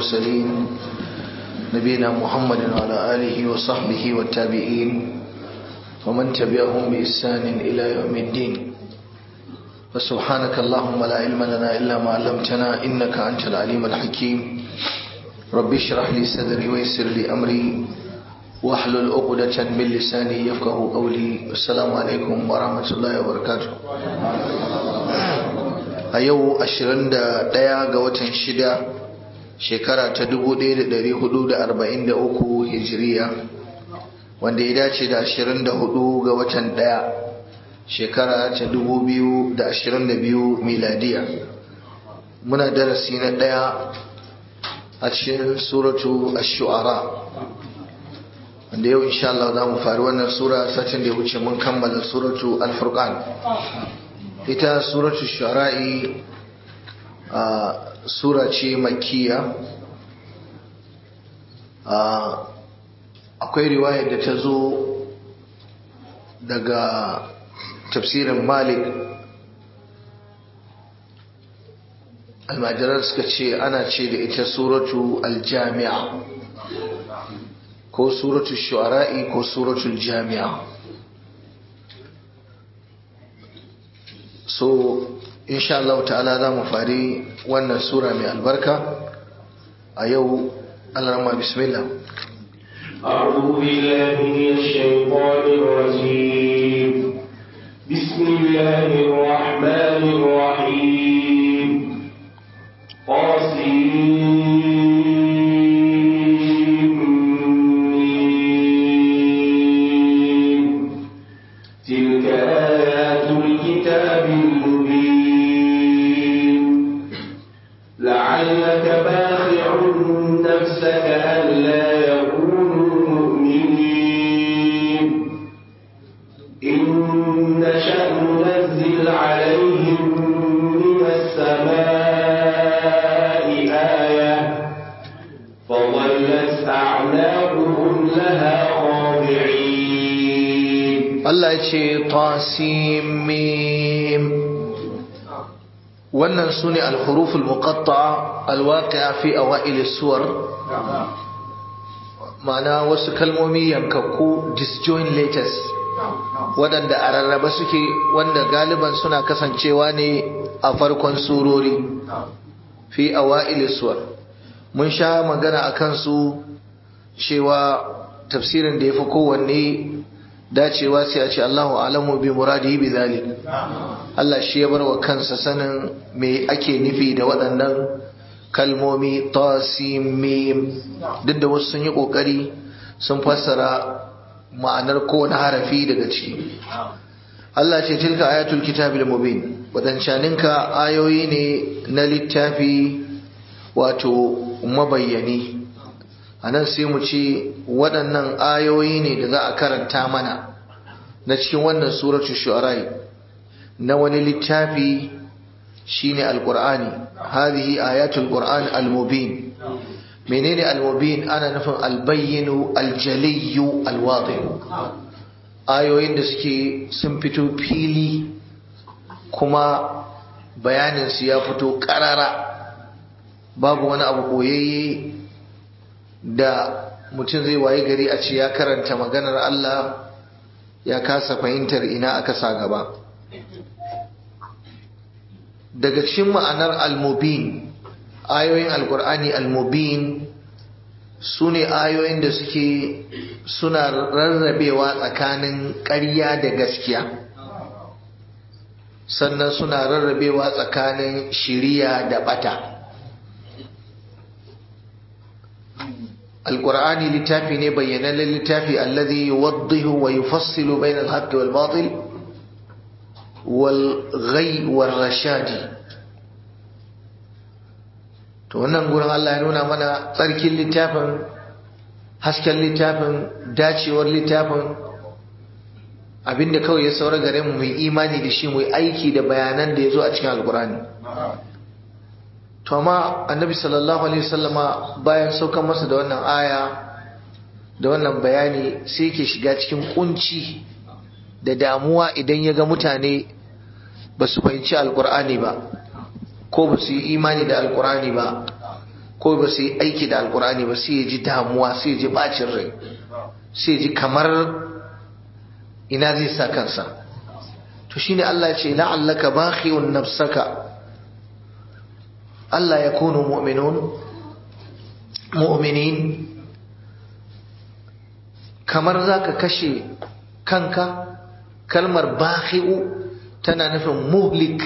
المرسلين نبينا محمد وعلى آله وصحبه والتابعين ومن تبعهم بإحسان إلى يوم الدين فسبحانك اللهم لا علم لنا إلا ما علمتنا إنك أنت العليم الحكيم رب اشرح لي صدري ويسر لي أمري واحلل عقدة من لساني يفقه قولي السلام عليكم ورحمة الله وبركاته a yau 21 ga watan shida shekara ta 1443 hijiriya wanda ya dace da 24 ga watan ɗaya shekara ta 2022 miladiya muna darasi na ɗaya a cikin suratu ash-shu'ara wanda yau insha Allah za mu fari wannan sura satin da ya wuce mun kammala suratu al-furqan ita suratu shara'i a sura ce makiya akwai riwayar da ta zo daga tafsirin malik almajirar suka ce ana ce da ita suratu aljami'a ko suratu shu'ara'i ko suratu jami'a so insha Allah ta'ala za mu fari wannan sura mai albarka a yau Allah bismillah أعوذ بالله من الشيطان الرجيم بسم الله الرحمن الرحيم قاسم تلك آيات الكتاب المبين لعلك باخع نفسك ألا يكونوا مؤمنين إن نشأ ننزل عليهم من السماء آية فظلت أعناقهم لها خاضعين Allah ya ce tasimim wannan su ne alhuruful muqatta'a alwaqi'a fi awail suwar ma'ana wasu kalmomi yankakku disjoint letters waɗanda a rarraba suke wanda galiban suna kasancewa ne a farkon surori fi awail suwar mun sha magana a kansu cewa tafsirin da ya fi kowanne dacewa sai a ce Allahu alamu bi muradihi bi zalik Allah shi ya bar wa kansa sanin me ake nufi da waɗannan kalmomi tasimim duk da wasu sun yi ƙoƙari sun fassara ma'anar kowane harafi daga ciki Allah ce tilka ayatul kitabil mubin wadancaninka ayoyi ne na littafi wato mabayyani a nan sai mu ce waɗannan ayoyi ne da za a karanta mana na cikin wannan suratu shu'arai na wani littafi shine alqur'ani hadhihi ayatul qur'an almubin menene almubin ana nufin albayyinu aljaliyu alwadih ayoyin da suke sun fito fili kuma bayanin su ya fito karara babu wani abu koyayye da mutum zai waye gari a ce ya karanta maganar Allah ya kasa fahimtar ina aka sa gaba daga cikin ma'anar al-mubin ayoyin alkur'ani al-mubin su ne ayoyin da suke suna rarrabewa tsakanin ƙarya da gaskiya sannan suna rarrabewa tsakanin shiriya da bata القرآن لتافي نبين للتافي الذي يوضح ويفصل بين الحق والباطل والغي والرشاد to wannan gurin Allah ya nuna mana tsarkin littafin hasken littafin dacewar littafin abinda kawai ya saura gare mu mai imani da shi mu aiki da bayanan da ya zo a cikin alkurani to amma annabi sallallahu alaihi wasallama bayan saukan masa da wannan aya da wannan bayani sai ke shiga cikin kunci da damuwa idan ya ga mutane ba su fahimci alkur'ani ba ko ba su yi imani da alkur'ani ba ko ba su yi aiki da alkur'ani ba sai ya ji damuwa sai ya ji bacin rai sai ya ji kamar ina zai sa kansa to shine Allah ya ce la'allaka bakhi'un nafsaka Allah ya kunu mu'minun mu'minin kamar zaka kashe kanka kalmar bakhi'u tana nufin muhlik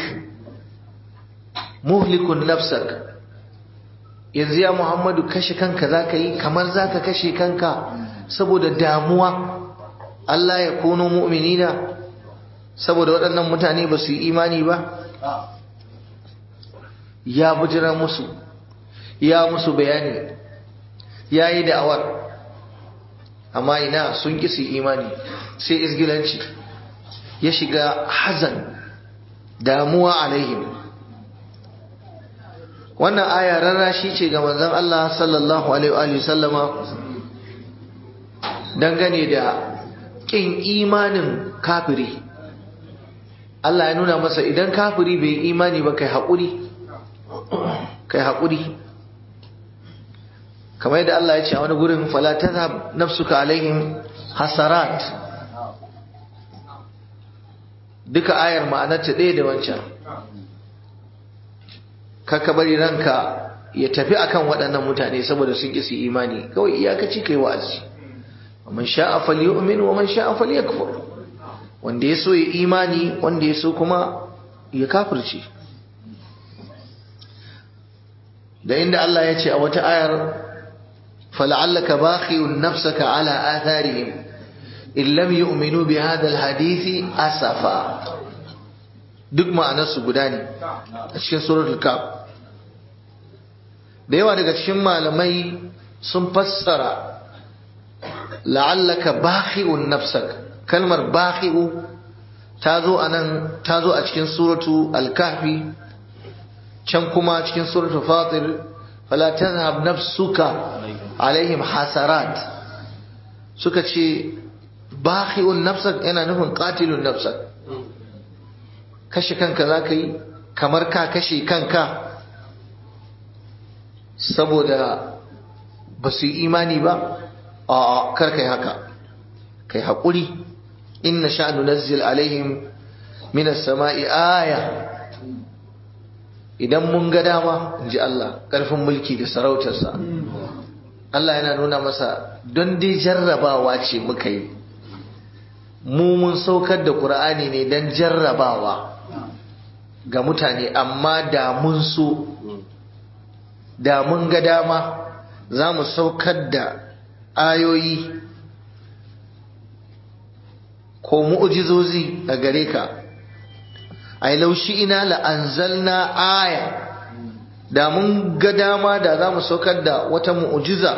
muhlikun nafsak yanzu ya Muhammadu kashe kanka zaka yi kamar zaka kashe kanka saboda damuwa Allah ya kunu mu'minina saboda waɗannan mutane ba su yi imani ba ya bujira musu ya musu bayani ya yi da'awar amma ina sun ƙi su imani sai izgilanci ya shiga hazan damuwa alaihim wannan aya rarrashi ce ga manzon Allah sallallahu alaihi wa sallama dangane da ƙin imanin kafiri Allah ya nuna masa idan kafiri bai imani ba kai haƙuri kai haƙuri kamar yadda Allah ya ce a wani gurin fala tazhab nafsuka alaihim hasarat duka ayar ma'anarta ɗaya da wancan kaka bari ranka ya tafi akan waɗannan mutane saboda sun ƙi su imani kawai iyakaci kai wa'azi man sha'a falyu'min wa man sha'a falyakfur wanda ya so ya imani wanda ya so kuma ya kafirce da inda Allah ya ce a wata ayar fala'allaka bakhi'un nafsaka ala atharihim in lam yu'minu bi hadha alhadisi asafa duk ma'anarsu guda ne a cikin suratul kaf da yawa daga cikin malamai sun fassara la'allaka bakhi'un nafsak kalmar bakhi'u ta zo anan ta zo a cikin suratu al-kahfi can kuma cikin suratu fatir fala tazhab nafsuka alaihim hasarat suka ce bakhi'un nafsak yana nufin qatilun nafsak kashe kanka zaka yi kamar ka kashe kanka saboda ba su yi imani ba a kar kai haka kai haƙuri inna sha'nu nazzil alaihim minas sama'i aya idan mun ga dama in ji Allah ƙarfin mulki da sarautarsa Allah yana nuna masa don dai jarrabawa ce muka yi mu mun saukar da ƙur'ani ne don jarrabawa ga mutane amma da mun so da mun ga dama za mu saukar da ayoyi ko mu'ujizozi a gare ka ai laushi ina la'anzalna aya da mun ga dama da za mu saukar da wata mu'ujiza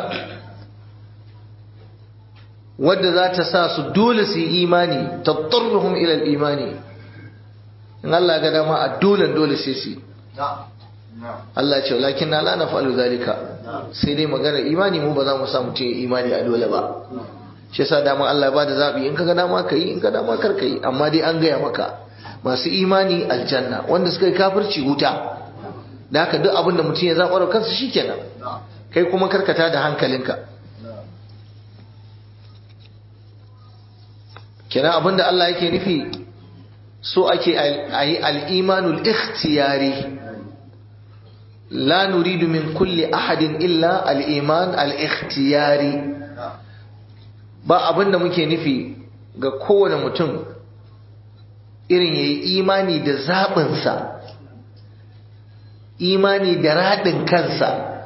wadda za ta sa su dole su yi imani tattarruhum ila imani in Allah ga dama a dole dole sai su Allah ce lakin na la naf'alu zalika sai dai magana imani mu ba za mu samu ce imani a dole ba shi yasa dama Allah ya bada zabi in kaga dama kai in ka dama kar kai amma dai an gaya maka masu imani aljanna wanda suka yi kafirci wuta da haka duk abin da mutum ya zaɓar kansa shikenan kai kuma karkata da hankalinka kenan abin da Allah yake nufi so ake a yi al'imanul ikhtiyari la nuridu min kulli ahadin illa al'iman al'ikhtiyari ba abin da muke nufi ga kowane mutum irin ya yi imani da zaɓinsa imani da raɗin kansa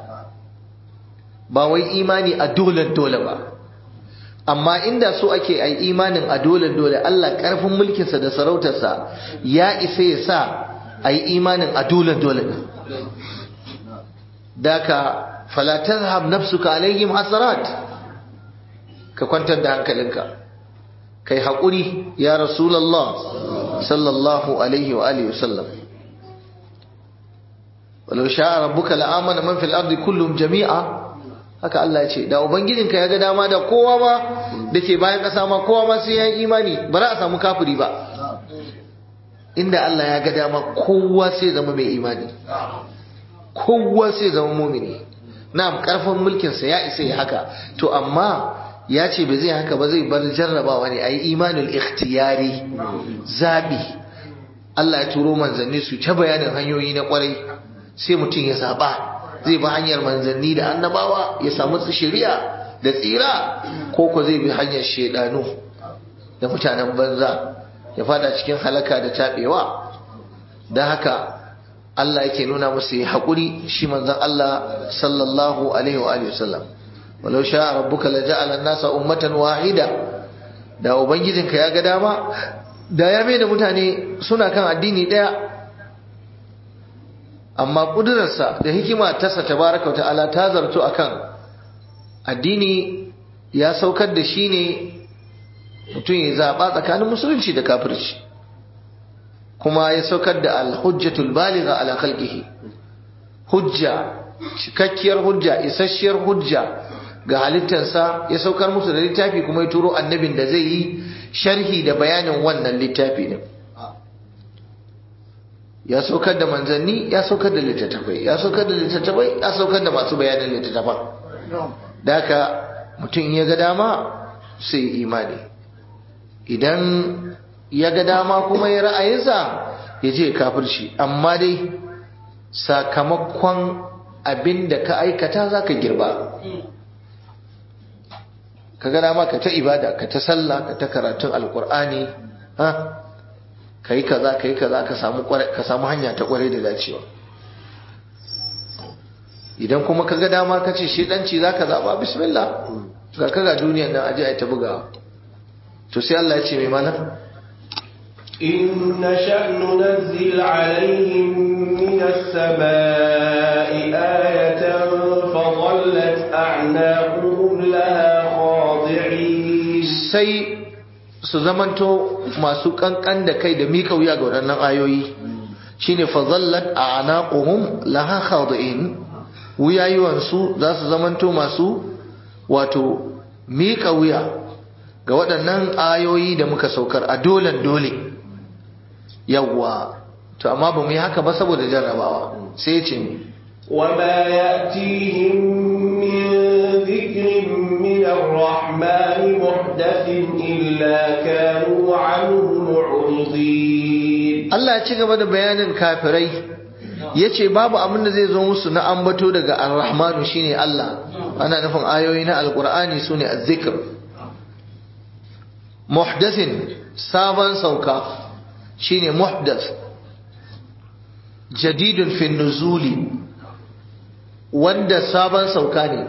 ba wai imani a dole dole ba amma inda so ake a imanin a dole dole Allah ƙarfin mulkinsa da sarautarsa ya isa ya sa a yi imanin a dole dole daka falatar hab nafsuka alaihim hasarat ka kwantar da hankalinka kai haƙuri ya rasulallah sallallahu alaihi wa alihi wasallam walau sha'a rabbuka la'amana man fil ardi kullum jami'a haka Allah ya ce da ubangijinka ya ga dama da kowa ma dake bayan ƙasa ma kowa ma sai ya yi imani ba za a samu kafiri ba inda Allah ya ga dama kowa sai zama mai imani kowa sai zama mumini na'am karfin mulkinsa ya isa ya haka to amma ya ce ba zai haka ba zai bar jarrabawa ne a yi imanul ikhtiyari zaɓi Allah ya turo manzanni su ta bayanin hanyoyi na kwarai sai mutum ya zaɓa zai bi hanyar manzanni da annabawa ya samu shari'a da tsira ko ko zai bi hanyar shaidanu da mutanen banza ya fada cikin halaka da taɓewa don haka Allah yake nuna musu ya haƙuri shi manzan Allah sallallahu alaihi wa alihi wasallam walau sha rabbuka la ja'ala an-nasa ummatan wahida da ubangijinka ya ga dama da ya mai da mutane suna kan addini daya amma kudurarsa da hikima tasa tabaraka ta'ala ta zarto akan addini ya saukar da shi ne mutum ya zaɓa tsakanin musulunci da kafirci kuma ya saukar da alhujjatul baligha ala khalqihi hujja cikakkiyar hujja isasshiyar hujja ga halittarsa ya saukar musu da littafi kuma ya turo annabin da zai yi sharhi da bayanin wannan littafi ne ya saukar da manzanni ya saukar da littattafai ya saukar da littattafai ya saukar da masu bayanin littattafan da haka mutum ya ga dama sai imani idan ya ga dama kuma ya ra'ayinsa ya je kafirci amma dai sakamakon abin da ka aikata za ka girba ka ga dama ka ta ibada ka ta sallah ka ta karatun alkur'ani ha ka yi kaza ka yi kaza ka samu hanya ta kwarai da dacewa idan kuma ka ga dama ka ce shedanci za ka zaɓa bismillah ga ka ga duniyan nan aje a ta bugawa to sai Allah ya ce mai mana إن نشأ ننزل عليهم من السماء آية فظلت أعناقهم لها خاضعين sai su zamanto masu kankan da kai da mika wuya ga waɗannan ayoyi shine fazallat a'naquhum laha khadi'in wuyayuwansu za su zamanto masu wato mika wuya ga waɗannan ayoyi da muka saukar a dolan dole yawwa to amma ba mu yi haka ba saboda jarrabawa sai ce mu وما يأتيهم من ذكر من الرحمن محدث إلا كانوا عنه معرضين Allah ya ci gaba da bayanin kafirai ya ce babu abin da zai zo musu na ambato daga ar-rahmanu shine Allah ana nufin ayoyi na alkur'ani su ne azzikr muhdathin sabon sauka shine muhdath jadidun fi nuzuli wanda sabon sauka ne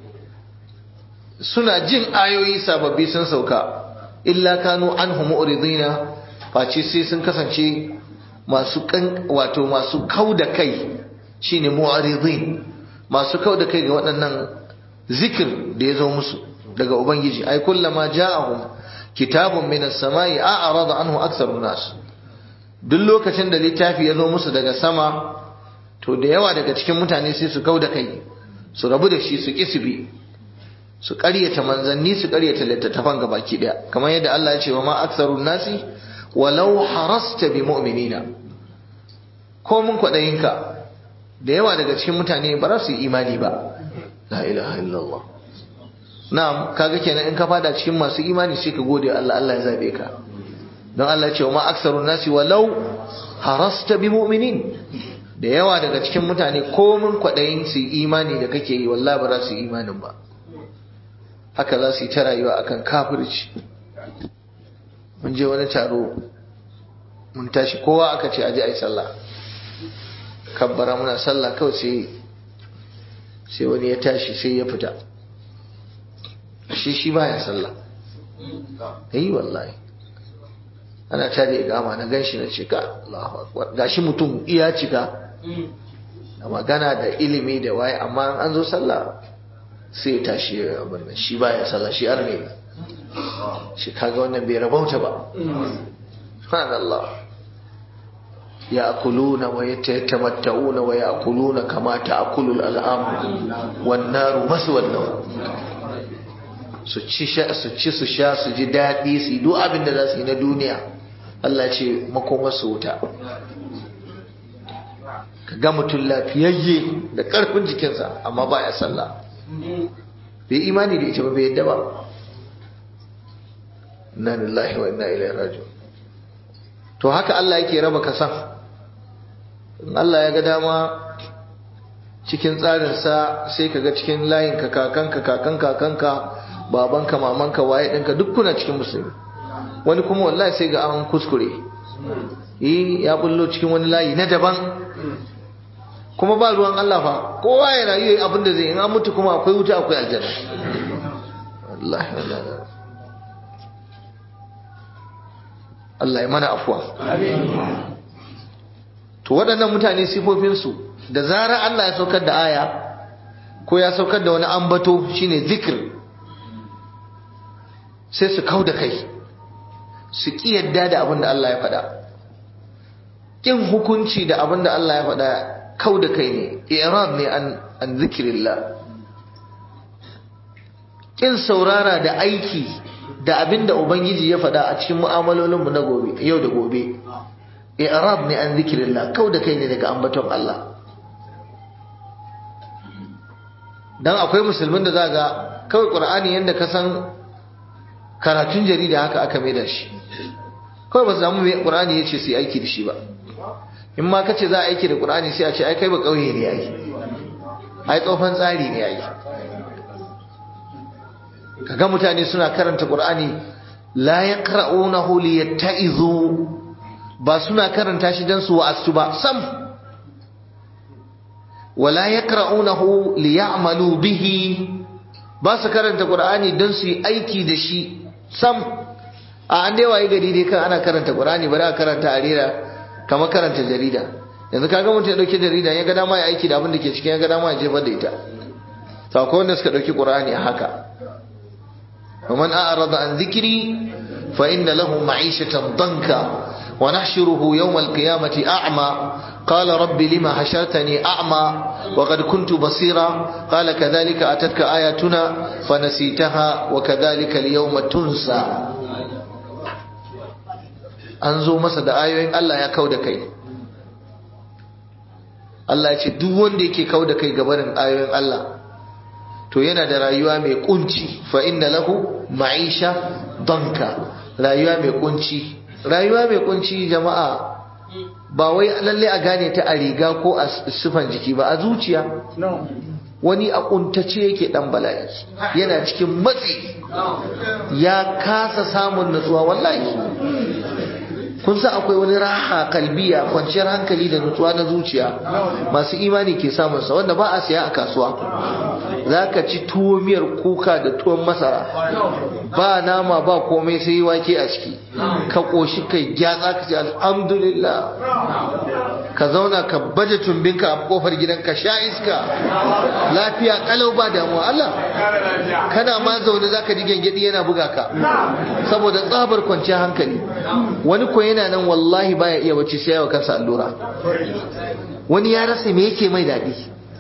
suna jin ayoyi sababbi sun sauka illa kanu anhu mu'ridina face sai sun kasance masu kan wato masu kauda kai shine mu'ridin masu kauda kai ga waɗannan zikir da ya zo musu daga ubangiji ai kullama ja'ahum kitabun minas samai a'rada anhu aktharun nas duk lokacin da littafi ya zo musu daga sama to da yawa daga cikin mutane sai su kauda kai su rabu da shi su kisbi su ƙaryata manzanni su ƙaryata littattafan gabaki daya kamar yadda Allah ya ce wa ma aktharun nasi walau harasta bi mu'minina ko mun kwaɗayinka da yawa daga cikin mutane ba za su yi imani ba la ilaha illallah na'am kaga kenan in ka fada cikin masu imani sai ka gode Allah Allah ya zabe ka don Allah ya ce wa ma aksarun nasi walau harasta bi mu'minin da yawa daga cikin mutane ko mun kwaɗayin su yi imani da kake yi wallahi ba za su yi imanin ba haka za su yi ta rayuwa akan kafirci mun je wani taro mun tashi kowa aka ce aje ai sallah kabbara muna sallah kawai sai sai wani ya tashi sai ya fita shi shi baya sallah yi wallahi ana tare gama na ganshi na cika Allahu akbar gashi mutum iya cika da magana da ilimi da waye amma an zo sallah sai ya tashi abin nan shi baya sallah shi arne shi kaga wannan bai rabauta ba subhanallah يأكلون ويتمتعون ويأكلون كما تأكل الألعام والنار مثوى لهم su ci su sha su ji daɗi su yi duk abin da za su yi na duniya Allah ce makomar su wuta ka ga mutum lafiyayye da ƙarfin jikinsa amma ba ya sallah bai imani da ita ba bai yadda ba inna lillahi wa inna ilaihi raji'un to haka Allah yake raba kasan in Allah ya ga dama cikin tsarinsa sai ka ga cikin layinka kakanka kakan kakanka babanka mamanka waye ɗinka duk kuna cikin musulmi wani kuma wallahi sai ga an kuskure yi ya bullo cikin wani layi na daban kuma ba ruwan Allah fa kowa ya rayu yayi abin da zai in an mutu kuma akwai wuta akwai aljanna wallahi wallahi Allah ya mana afuwa to waɗannan mutane sifofinsu da zarar Allah ya saukar da aya ko ya saukar da wani ambato shine zikir sai su kau da kai su ƙi yadda da abin da Allah ya faɗa ƙin hukunci da abin da Allah ya faɗa kau da kai ne irad ne an zikirillah ƙin saurara da aiki da abin da Ubangiji ya faɗa a cikin mu'amalolinmu na gobe yau da gobe i'rab ne an zikirillah kau da kai ne daga ambaton Allah dan akwai musulmin da zaga kawai qur'ani yanda ka san karatun jarida haka aka maida shi kawai ba su samu mai qur'ani yace su yi aiki da shi ba in ma kace za a aiki da qur'ani sai a ce ai kai ba kauye ne ai ai tsofan tsari ne ai kaga mutane suna karanta qur'ani la yaqra'unahu liyatta'izu ba suna karanta shi dan su wa'astu ba sam wala yaqra'unahu liya'malu bihi ba su karanta qur'ani dan su yi aiki da shi sam a an dai waye gari dai kan ana karanta qur'ani bari a karanta a rera kamar karanta jarida yanzu kaga mutum ya dauki jarida ya ga dama ya aiki da abin da ke cikin ya ga dama ya jefar da ita sako wanda suka dauki qur'ani a haka ومن أعرض عن ذكري فإن له معيشة ضنكا ونحشره يوم القيامة أعمى قال رب لما حشرتني أعمى وقد كنت بصيرا قال كذلك أتتك آياتنا فنسيتها وكذلك اليوم تنسى أنزو مسد آيوين الله يا كودكي Allah ya ce duk wanda yake kau da kai gabarin ayoyin Allah to yana da rayuwa mai kunci fa inna lahu ma'isha danka rayuwa mai kunci rayuwa mai kunci jama'a ba wai lalle a gane ta a riga ko a sifan jiki ba a zuciya wani a kuntace yake dan bala'i yana cikin matsi ya kasa samun nutsuwa wallahi kun san akwai wani raha kalbiya kwanciyar hankali da nutsuwa na zuciya masu imani ke samun sa wanda ba a siya a kasuwa zaka ci tuwo miyar kuka da tuwon masara ba nama ba komai sai wake a ciki ka koshi kai gyatsa ka ce alhamdulillah ka zauna ka baje tumbinka a kofar gidan ka sha iska lafiya kalau ba damuwa Allah kana ma zaune zaka ji gengedi yana buga ka saboda tsabar kwanciyar hankali wani ko yana nan wallahi baya iya bacci sai yawa kansa allura wani ya rasa me yake mai daɗi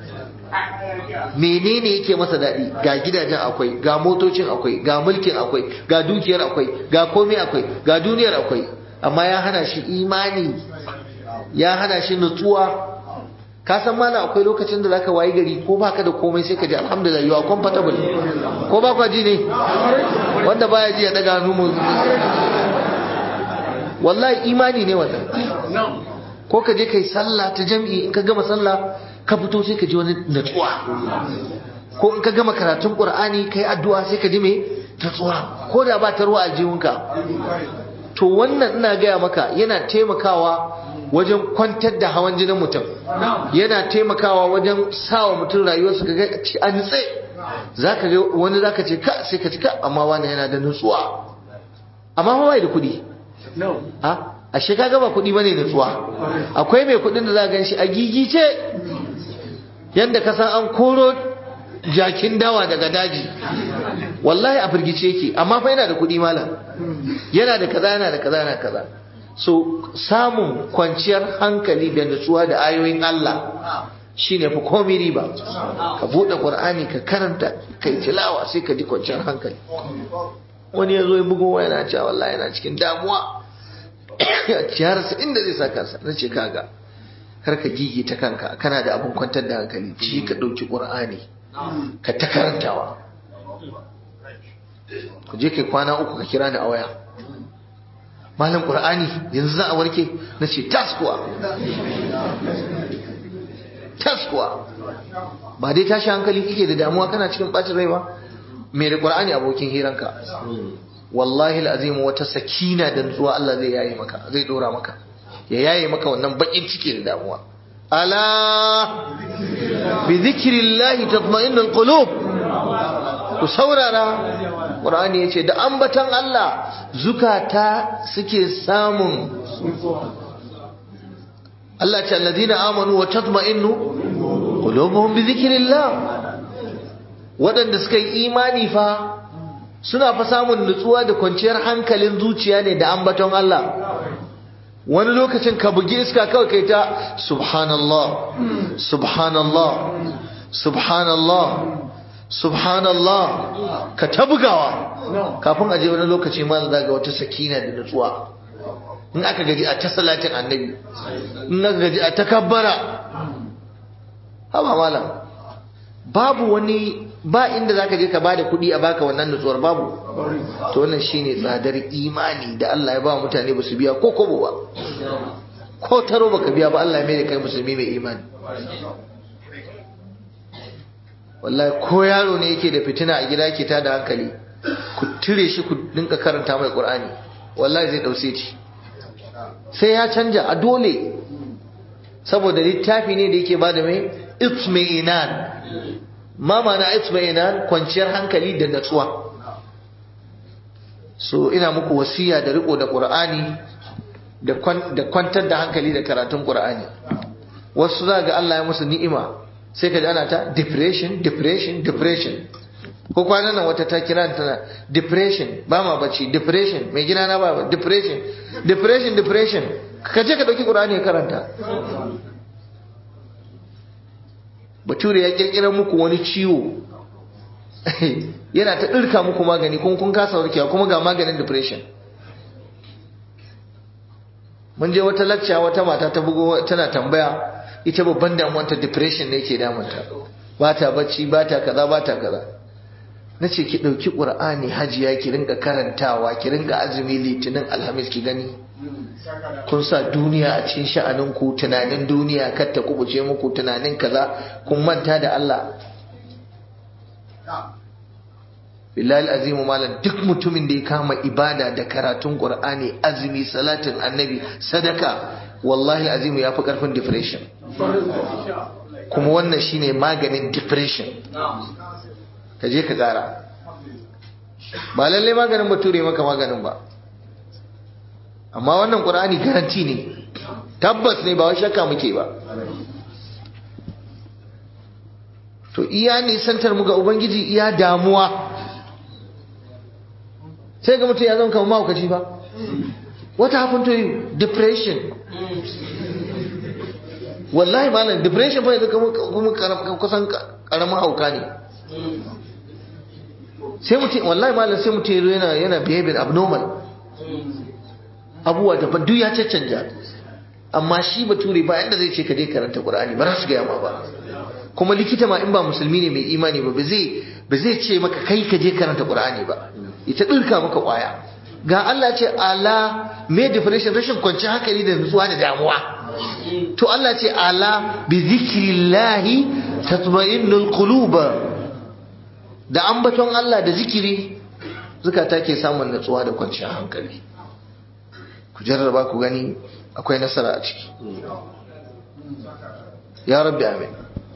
menene yake masa daɗi ga gidajen akwai ga motocin akwai ga mulkin akwai ga dukiyar akwai ga komai akwai ga duniyar akwai amma ya hana shi imani ya hana shi nutsuwa ka san mana akwai lokacin da zaka wayi gari ko baka da komai sai ka ji alhamdulillah you are comfortable ko ba ka ji ne wanda baya ji ya daga hannu mu wallahi imani ne wannan ko ka je kai sallah ta jam'i in ka gama sallah ka fito sai ka ji wani natsuwa ko in ka gama karatun qur'ani kai addu'a sai ka ji me natsuwa ko da ba ta ruwa aljihunka to wannan ina gaya maka yana taimakawa wajen kwantar da hawan jinin mutum yana taimakawa wajen sawa mutum rayuwarsa ka ga a nutse zaka ga wani zaka ce ka sai ka ci ka amma wani yana da nutsuwa amma ba bai da kuɗi a ashe kaga ba kuɗi bane nutsuwa akwai mai kuɗin da za gan shi a gigice yanda ka san an koro jakin dawa daga daji wallahi a firgice yake amma fa yana da kuɗi malam yana da kaza yana da kaza yana kaza so samun kwanciyar hankali da nutsuwa da ayoyin Allah shine fa komai riba ka bude qur'ani ka karanta kai tilawa sai ka ji kwanciyar hankali wani ya zo ya bugo yana cewa wallahi yana cikin damuwa ya rasa inda zai saka sa nace kaga kar ka gigi ta kanka kana da abin kwantar da hankali ci ka ɗauki ƙur'ani ka ta karantawa ku je kai kwana uku ka kira ni a waya malam ƙur'ani yanzu za a warke na ce tas kuwa tas kuwa ba dai tashi hankali kike da damuwa kana cikin ɓacin rai ba mai da ƙur'ani abokin hiranka wallahi al'azim wata sakina da nutsuwa Allah zai yaye maka zai dora maka ya yaye maka wannan bakin ciki da damuwa ala bi zikrillahi tatma'innul qulub ku saurara qur'ani yace da ambatan Allah zukata suke samun Allah ce alladhina amanu wa tatma'innu qulubuhum bi zikrillah waɗanda suka yi imani fa suna fa samun nutsuwa da kwanciyar hankalin zuciya ne da ambaton Allah wani lokacin ka bugi iska kawai kai ta subhanallah subhanallah subhanallah subhanallah ka ta bugawa kafin aje wani lokaci ma za ga wata sakina da nutsuwa in aka gaji a ta salatin annabi in aka gaji a takabbara haba malam babu wani ba inda zaka je ka bada kuɗi a baka wannan nutsuwar babu to wannan shine tsadar imani da Allah ya ba mutane ba su biya ko kobo ba ko taro baka biya ba Allah ya mai da kai musulmi mai imani wallahi ko yaro ne yake da fitina a gida yake tada hankali ku tire shi ku dinka karanta mai Qur'ani wallahi zai dauce ci sai ya canja a dole saboda littafi ne da yake bada mai itmi'inan ma mana itmi'inan kwanciyar hankali da natsuwa so ina muku wasiya da riko da qur'ani da kwantar da hankali da karatun qur'ani wasu za ga Allah ya musu ni'ima sai ka ji ana ta depression depression depression ko kwanan nan wata ta kira tana depression ba ma bacci depression mai gina na ba depression depression depression ka je ka dauki qur'ani ka karanta bature ya kirkira muku wani ciwo yana ta ɗirka muku magani kuma kun kasa warkewa kuma ga maganin depression mun je wata lacca wata mata ta bugo tana tambaya ita babban damuwanta depression ne ke damunta ba ta bacci ba ta kaza ba ta kaza na ce ki ɗauki ƙur'ani hajiya ki ringa karantawa ki ringa azumi litinin alhamis ki gani kun sa duniya a cikin sha'aninku tunanin duniya kar ta kubuce muku tunanin kaza kun manta da Allah billahi azimu malam duk mutumin da ya kama ibada da karatun qur'ani azumi salatin annabi sadaka wallahi azimu ya fi karfin depression kuma wannan shine maganin depression ka je ka kara ba lallai maganin bature maka maganin ba amma wannan qur'ani garanti ne tabbas ne ba wai shakka muke ba to iya nisantar mu ga ubangiji iya damuwa sai ga mutum ya zama kamar mahaukaci ba what happened to you depression wallahi malam depression fa yanzu kuma kusan karamin hauka ne sai mutum wallahi malam sai mutum yana yana behaving abnormal abubuwa daban duk ya caccanja amma shi bature ba yanda zai ce ka je karanta qur'ani ba za su gaya ma ba kuma likita ma in ba musulmi ne mai imani ba ba zai ce maka kai ka je karanta qur'ani ba ita dirka maka kwaya ga Allah ce ala me definition rashin kwanci hankali da nutsuwa da damuwa to Allah ce ala bi zikrillahi tatma'innul qulub da ambaton Allah da zikiri zukata ke samun nutsuwa da kwanciyar hankali ku jarraba ku gani akwai nasara a ciki ya rabbi amin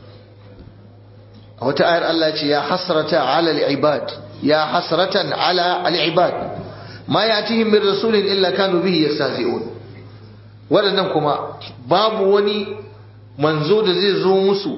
a wata ayar Allah ce ya hasrata ala al-ibad ya hasratan ala al-ibad ma yatihim min rasulin illa kanu bihi yastahzi'un wadannan kuma babu wani manzo da zai zo musu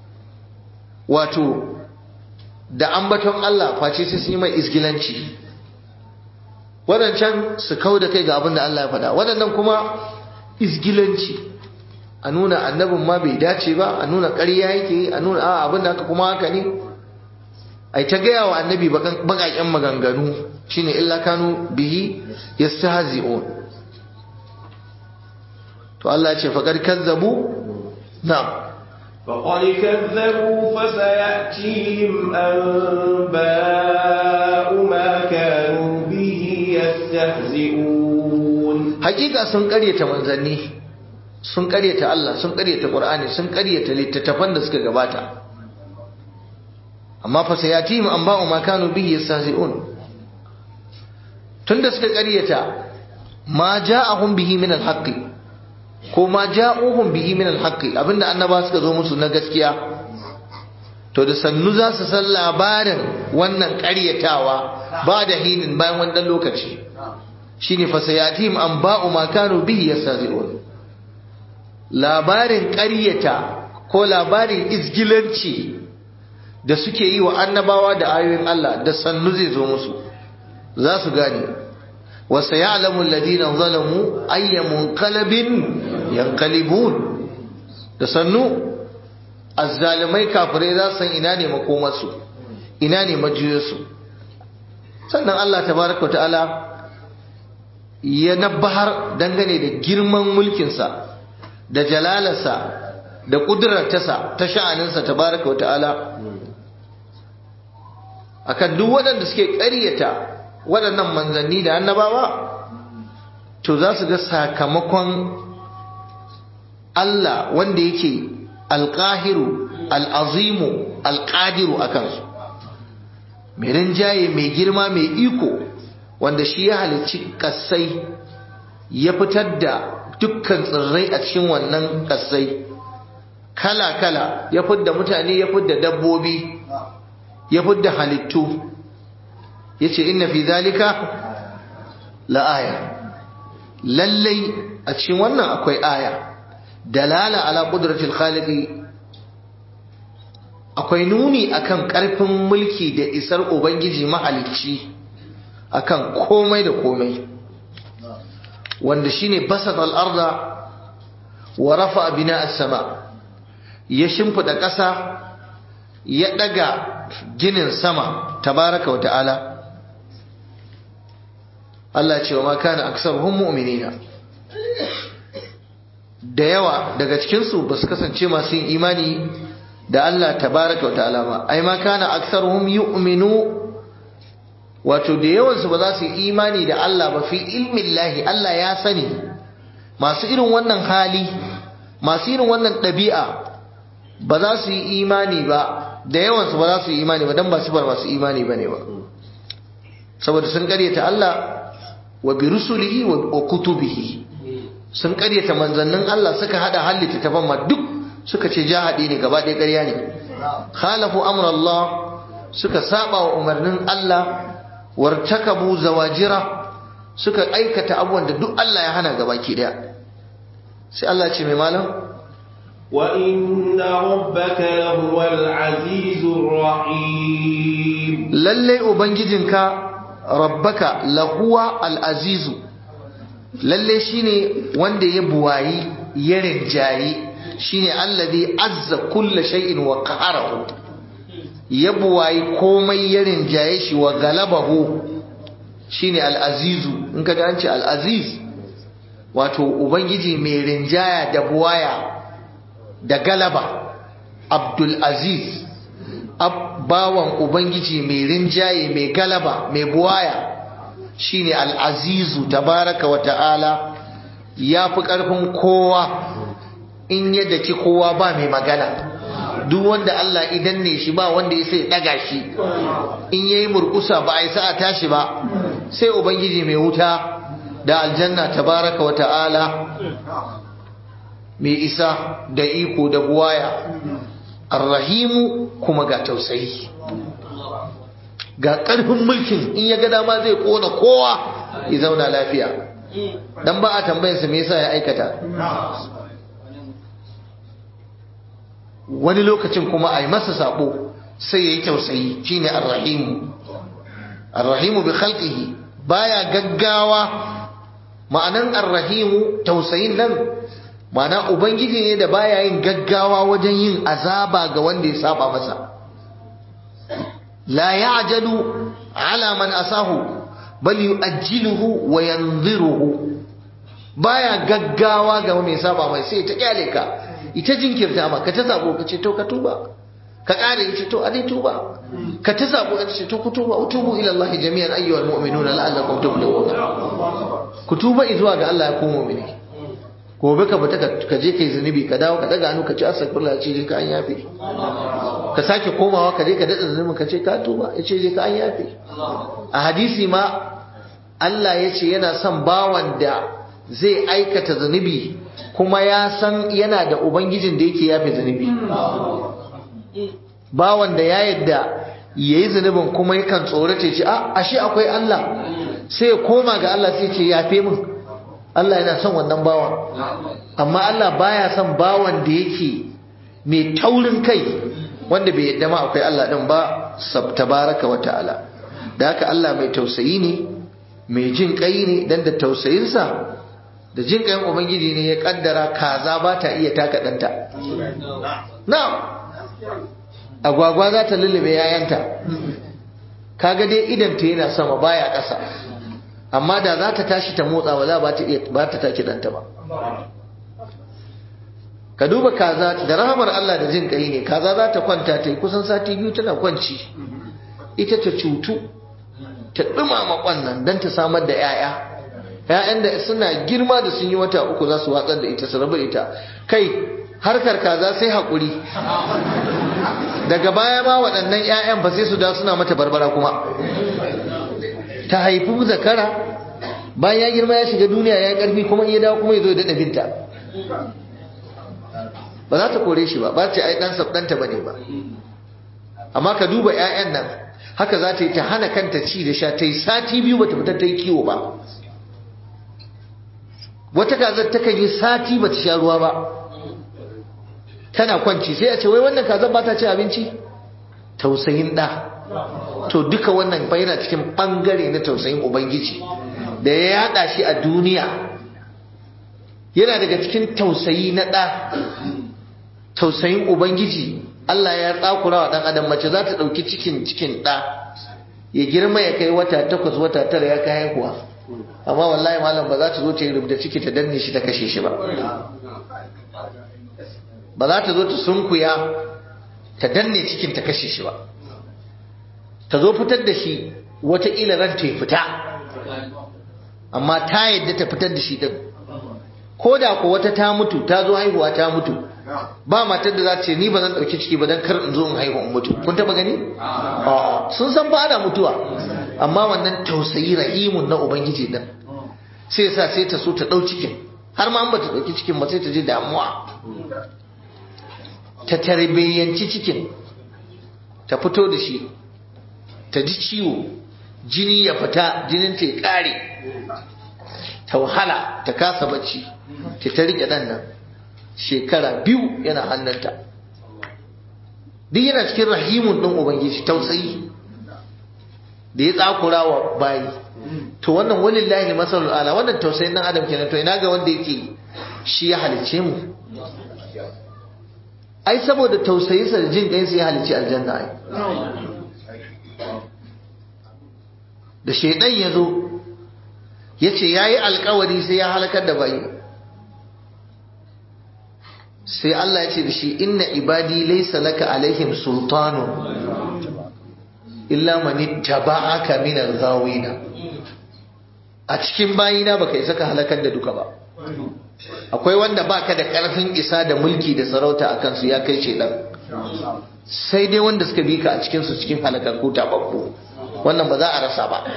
wato da ambaton Allah face sai sun yi mai isgilanci wadancan su kau da kai ga abin da Allah ya faɗa wadannan kuma isgilanci a nuna annabin ma bai dace ba a nuna ƙarya yake a nuna a abin da haka kuma haka ne a ta gaya wa annabi baƙaƙen maganganu shine illa kanu bihi yastahzi'un to Allah ya ce faqad kazzabu na'am فقد كذبوا فسيأتيهم أنباء ما كانوا به يستهزئون hakika sun karyata manzanni sun karyata Allah sun karyata Qur'ani sun karyata littattafan da suka gabata amma fa sayatihim anba'u ma kanu bihi yastahzi'un tunda suka karyata ma ja'ahum bihi min al-haqqi ko ma ja'uhum bihi min al-haqqi abinda annaba suka zo musu na gaskiya to da sannu za su san labarin wannan karyatawa ba da hinin bayan wannan lokaci shine fasayatihim an ba'u ma kanu bihi yastazi'un labarin ƙaryata ko labarin izgilanci da suke yi wa annabawa da ayoyin Allah da sannu zai zo musu za su gane wa sayalamu alladhina zalamu ayya munqalabin yanqalibun da sannu azzalimai kafirai za su san ina ne makomarsu ina ne majiyarsu sannan Allah tabaraka wa ta'ala ya nabbahar dangane da girman mulkinsa da jalalarsa da ƙudurartasa ta sha'aninsa tabaraka wa ta'ala akan duk waɗanda suke ƙaryata waɗannan manzanni da annabawa to za su ga sakamakon Allah wanda yake alƙahiru al'azimu alƙadiru a kansu mai rinjaye mai girma mai iko wanda shi ya halicci kasai ya fitar da dukkan tsirrai a cikin wannan kasai kala-kala ya fidda mutane ya fidda dabbobi ya fidda halittu ya ce inna fi zalika la'aya lallai a cikin wannan akwai aya dalala ala ƙudratul khaliqi akwai nuni akan ƙarfin mulki da isar ubangiji mahalicci akan komai da komai wanda shine basat al-arda wa rafa bina as-sama ya shimfida ƙasa ya daga ginin sama tabaraka wa ta'ala Allah ce wa ma kana aksaruhum mu'minina da yawa daga cikin su basu kasance masu yin imani da Allah tabaraka wa ta'ala ba ai ma kana aksaruhum yu'minu wato da yawansu ba za su yi imani da Allah ba fi ilmin lahi Allah ya sani masu irin wannan hali masu irin wannan ɗabi'a ba za su yi imani ba da yawansu ba za su yi imani ba don ba sifar masu imani ba ne ba saboda sun karyata Allah wa bi rusulihi wa kutubihi sun karyata manzannin Allah suka hada hallita tafan ma duk suka ce jahadi ne gaba ɗaya ƙarya ne khalafu amr Allah suka saba wa umarnin Allah wartakabu zawajira suka aikata abubuwan da duk Allah ya hana gabaki daya sai Allah ce mai malam wa inna rabbaka lahuwal azizur rahim lalle ubangijinka rabbaka lahuwa al-azizu lalle shine wanda ya buwayi ya rinjayi shine allazi azza kulli shay'in wa qaharahu ya buwayi komai ya rinjaye shi wa galabahu shine al-azizu in ka an ce al-aziz wato ubangiji mai rinjaya da buwaya da galaba abdul aziz bawan ubangiji mai rinjaye mai galaba mai buwaya shine al-azizu tabaraka wa ta'ala ya fi ƙarfin kowa in yadda ki kowa ba mai magana duk wanda Allah idan ne shi ba wanda ya sai daga shi in yayi murkusa ba ai sa tashi ba sai ubangiji mai wuta da aljanna tabaraka wa ta'ala mai isa da iko da buwaya arrahimu kuma ga tausayi ga ƙarfin mulkin in ya ga dama zai kona kowa ya zauna lafiya dan ba a tambayarsa me yasa ya aikata wani lokacin kuma a yi masa sabo sai ya yi tausayi shine arrahimu arrahimu bi khalqihi baya gaggawa ma'anan arrahimu tausayin nan ma'ana ubangiji ne da baya yin gaggawa wajen yin azaba ga wanda ya saba masa la ya'jalu ala man asahu bal yu'ajjiluhu wa yanziruhu baya gaggawa ga mai saba mai sai ta kyale ka ita jinkirta ma ka ta sabo ka ce to ka tuba ka ƙara ya ce to a dai tuba ka ta sabo ka ce to ku tuba utubu ila Allah jami'an ayyuhal mu'minuna la'allakum tuflihun ku tuba zuwa ga Allah ya ku mu'mini gobe ka fita ka je kai zunubi ka dawo ka daga hannu ka ci astaghfirullah ce je ka an yafe ka sake komawa ka je ka dada zunubin ka ce ka tuba ya ce je ka an yafe a hadisi ma Allah ya ce yana son bawan da zai aikata zunubi kuma ya san yana da ubangijin da yake yafe zunubi bawan da ya yadda yayi zunubin kuma yakan tsorata ce a ashe akwai Allah sai ya koma ga Allah sai ce yafe min Allah yana son wannan bawan amma Allah baya son bawan da yake mai taurin kai wanda bai yadda ma akwai Allah din ba tabaraka wa ta'ala da haka Allah mai tausayi ne mai jin kai ne dan da tausayinsa da jin kayan ubangiji ne ya kaddara kaza ba ta iya taka danta na'am agwagwa za ta lullube yayanta kaga dai idan ta yana sama baya ƙasa amma da za ta tashi ta motsa ba za ba ta iya ba ta take danta ba ka duba kaza da rahamar Allah da jin kai ne kaza za ta kwanta ta yi kusan sati biyu tana kwanci ita ta cutu ta dumama kwannan don ta samar da 'ya'ya ‘ya'yan da suna girma da sun yi wata uku za su watsar da ita su rabu ita kai harkar kaza sai haƙuri daga baya ma waɗannan ‘ya'yan ba sai su da suna mata barbara kuma ta haifi zakara bayan ya girma ya shiga duniya ya ƙarfi kuma iya dawo kuma ya zo ya daɗa binta ba za ta kore shi ba ba ce ai ɗan sabɗanta ba ne ba amma ka duba ‘ya'yan nan haka za ta yi ta hana kanta ci da sha ta yi sati biyu ba ta fitar ta yi kiwo ba wata kazar takan yi sati ba ta sha ruwa ba tana kwanci sai a ce wai wannan kazar ba ta ci abinci tausayin ɗa to duka wannan fa yana cikin ɓangare na tausayin ubangiji da ya yada shi a duniya yana daga cikin tausayi na ɗa tausayin ubangiji Allah ya tsakura wa ɗan adam mace za ta ɗauki cikin cikin ɗa ya girma ya kai wata takwas wata tara ya kai haihuwa amma wallahi malam ba za ta zo ta yi rubda ciki ta danne shi ta kashe shi ba ba za ta zo ta sunkuya ta danne cikin ta kashe shi ba ta zo fitar da shi wataƙila ran ta fita amma ta yadda ta fitar da shi din ko da ko wata ta mutu ta zo haihuwa ta mutu ba matar da za ta ce ni ba zan ɗauki ciki ba don kar in zo in haihu in mutu kun taɓa gani sun san ba ana mutuwa amma wannan tausayi rahimun na ubangiji din sai sa sai ta so ta ɗau cikin har ma an ba ta ɗauki cikin ba sai ta ji damuwa ta tarbiyyanci cikin ta fito da shi ta ji ciwo jini ya fita jinin ta ya ƙare ta wahala ta kasa bacci ta ta riƙe ɗan nan shekara biyu yana hannunta duk yana cikin rahimun ɗin ubangiji tausayi da ya tsakura wa bayi to wannan walillahi masalul ala wannan tausayin dan adam kenan to ina ga wanda yake shi ya halice mu ai saboda tausayinsa da jin kai sai ya halice aljanna ai da shaidan ya zo ya ce ya yi alkawari sai ya halakar da bayi sai Allah ya ce da shi inna ibadi laysa laka alaihim sultanu illa man ittaba'aka min al-ghawina a cikin bayina baka isa ka halakar da duka ba akwai wanda baka da karfin isa da mulki da sarauta akan su ya kai shedan sai dai wanda suka bi ka a cikin su cikin halakar ko tababbu wannan ba za a rasa ba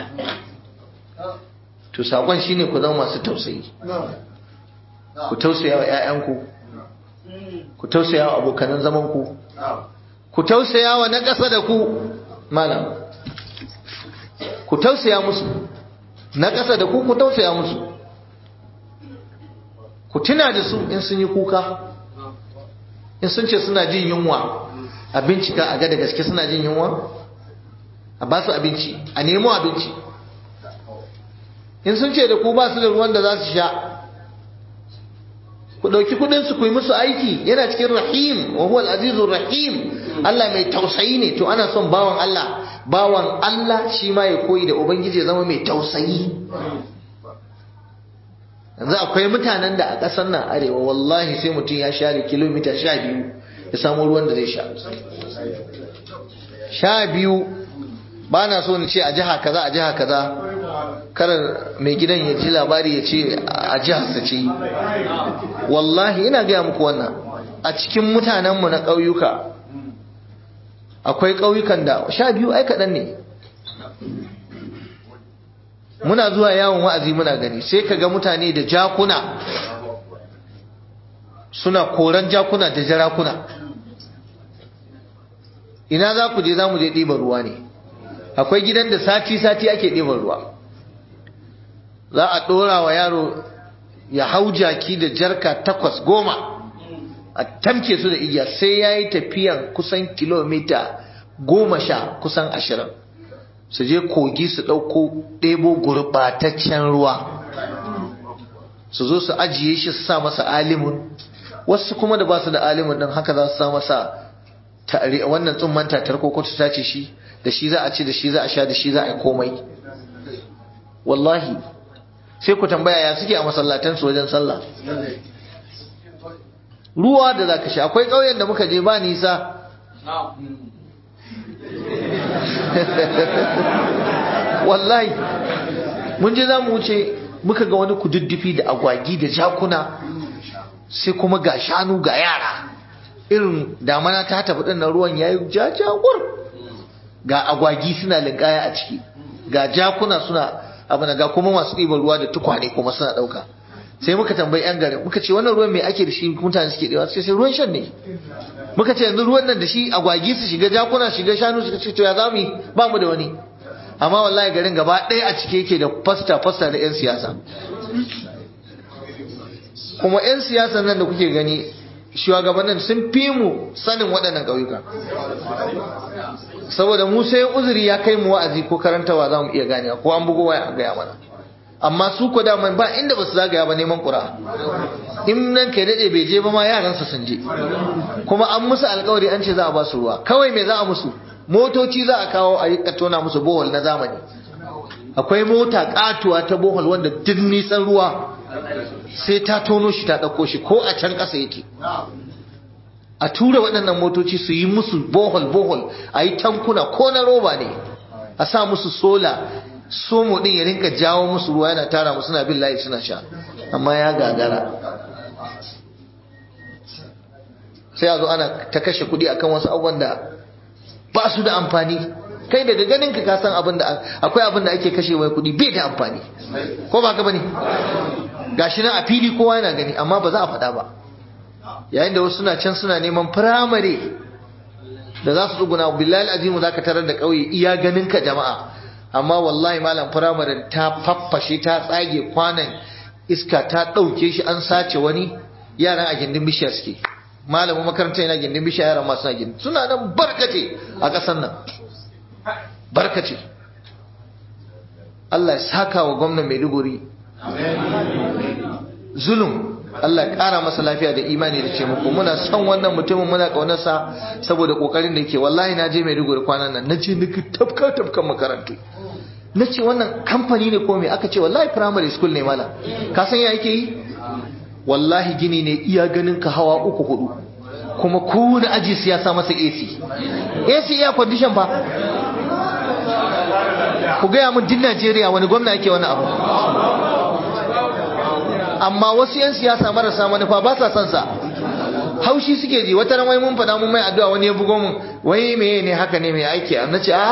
to sakon shine ku zama masu tausayi ku tausaya wa ƴaƴanku ku tausaya wa abokanan zaman ku ku tausaya wa na ƙasa da ku malam ku tausaya musu na ƙasa da ku ku tausaya musu ku tuna da su in sun yi kuka in sun ce suna jin yunwa a bincika a ga da gaske suna jin yunwa a ba su abinci a nemo abinci in sun ce da ku ba su da ruwan da za su sha ku ɗauki kuɗinsu ku yi musu aiki yana cikin rahim wa huwa al-azizur rahim Allah mai tausayi ne to ana son bawan Allah bawan Allah shi ma ya koyi da ubangiji ya zama mai tausayi yanzu akwai mutanen da a ƙasar nan arewa wallahi sai mutum ya share kilomita sha biyu ya samu ruwan da zai sha sha biyu ba na so ni ce a jiha kaza a jiha kaza karar mai gidan ya ji labari ya ce a jiharsa ce wallahi ina gaya muku wannan a cikin mutanenmu na ƙauyuka akwai ƙauyukan da sha biyu ai kaɗan ne muna zuwa yawon wa'azi muna gani sai ka ga mutane da jakuna suna koran jakuna da jarakuna ina za ku je za mu je ɗiban ruwa ne akwai gidan da sati-sati ake ɗiban ruwa za a ɗora wa yaro ya hau jaki da jarka takwas goma a tamke su da igiya sai ya yi tafiyan kusan kilomita goma sha kusan ashirin su je kogi su ɗauko ɗebo gurɓataccen ruwa su zo su ajiye shi su sa masa alimun wasu kuma da ba su da alimun ɗin haka za su sa masa wannan tsumman tatar ko ta tace shi da shi za a ci da shi za a sha da shi za a yi komai wallahi sai ku tambaya ya suke a masallatan su wajen sallah ruwa da za ka sha akwai ƙauyen da muka je ba nisa wallahi mun je za mu wuce muka ga wani kududdufi da agwagi da jakuna sai kuma ga shanu ga yara irin damana ta tafi ɗin ruwan ya yi jajagur ga agwagi suna linkaya a ciki ga jakuna suna abin ga kuma masu ɗiban ruwa da tukwane kuma suna ɗauka sai muka tambayi yan garin muka ce wannan ruwan mai ake da shi mutane suke ɗewa sai sai ruwan shan ne muka ce yanzu ruwan nan da shi agwagi su shiga jakuna shiga shanu suka ce to ya zamu yi ba mu da wani amma wallahi garin gaba ɗaya a cike yake da fasta fasta da yan siyasa kuma yan siyasan nan da kuke gani shugabannin sun fi mu sanin waɗannan ƙauyuka saboda mu sai uzuri ya kai mu wa'azi ko karantawa za mu iya ganewa ko an bugo waya a gaya mana amma su ko daman ba inda ba su zagaya ba neman ƙura in nan kai daɗe bai je ba ma yaransa sun je kuma an musu alkawari an ce za a ba su ruwa kawai me za a musu motoci za a kawo a yi tona musu bohol na zamani akwai mota katuwa ta bohol wanda duk nisan ruwa sai ta tono shi ta ɗauko shi ko a can ƙasa yake a tura waɗannan motoci su yi musu bohol bohol a yi tankuna ko na roba ne a sa musu sola somo ɗin ya rinka jawo musu ruwa yana tara musu suna bin layi suna sha amma ya gagara sai a zo ana ta kashe kuɗi akan wasu abubuwan da ba su da amfani kai daga ganin ka san abin da akwai abin da ake kashe wai kuɗi bai da amfani ko ba ka bane gashi nan a fili kowa yana gani amma ba za a faɗa ba yayin da wasu suna can suna neman firamare da za su tsuguna billahi azimu za ka tarar da ƙauye iya ganin ka jama'a amma wallahi malam firamare ta faffashe ta tsage kwanan iska ta ɗauke shi an sace wani yaran a gindin bishiya suke malamin makaranta yana gindin bishiya yaran masu na gindin suna nan barkace a ƙasar nan barkace Allah ya saka wa gwamnan Maiduguri zulum Allah ya ƙara masa lafiya da imani da ce muku muna son wannan mutumin muna ƙaunarsa saboda ƙoƙarin da yake wallahi na je Maiduguri kwanan nan na je nika tafka tafkan makarantu na ce wannan kamfani ne ko me aka ce wallahi primary school ne malam ka san ya yake yi wallahi gini ne iya ganin ka hawa uku hudu kuma kowane aji su ya sa masa AC AC iya condition ba ku gaya mun din Najeriya wani gwamna yake wani abu amma wasu 'yan siyasa marasa manufa ba sa son sa haushi suke ji wata wai mun faɗa mun mai addu'a wani ya bugo mun wai meye ne haka ne mai aiki a nace a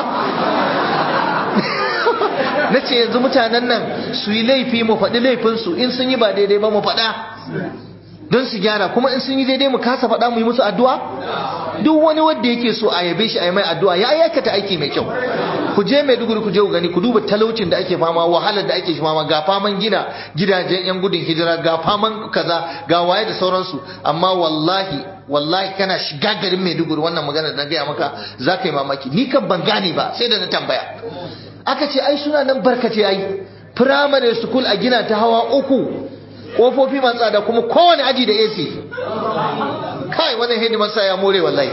nace yanzu mutanen nan su yi laifi mu faɗi laifinsu in sun yi ba daidai ba mu faɗa don su gyara kuma in sun yi daidai mu kasa faɗa mu yi musu addu'a duk wani wanda yake so a yabe shi a yi mai addu'a ya aikata aiki mai kyau ku je Maiduguri ku je ku gani ku duba talaucin da ake fama wahalar da ake fama ga faman gina gidajen yan gudun hijira ga faman kaza ga waye da sauransu amma wallahi wallahi kana shiga garin Maiduguri wannan magana da na gaya maka za ka yi mamaki ni kan ban gane ba sai da na tambaya aka ce ai suna nan barkace ai primary school a gina ta hawa uku kofofi masu tsada kuma kowane aji da AC kai wannan hidimarsa ya more wallahi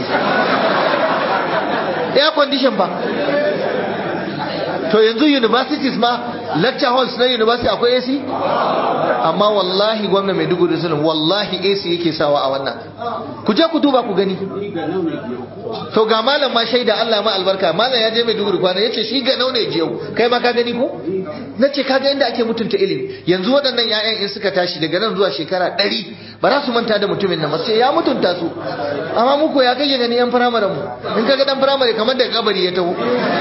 air condition ba to yanzu universities ma lecture halls na university akwai AC amma wallahi gwamna mai dugu da sulun wallahi AC yake sawa a wannan ku je ku duba ku gani to ga malam ma shaida Allah ma albarka malam ya je mai dugu da kwana yace shi ga naune jiyau kai ma ka gani ko nace kaga inda ake mutunta ilimi yanzu waɗannan ƴaƴan in suka tashi daga nan zuwa shekara ɗari ba za su manta da mutumin nan ba sai ya mutunta su amma muku ya kai gani yan firamaren mu in kaga dan firamare kamar daga kabari ya taho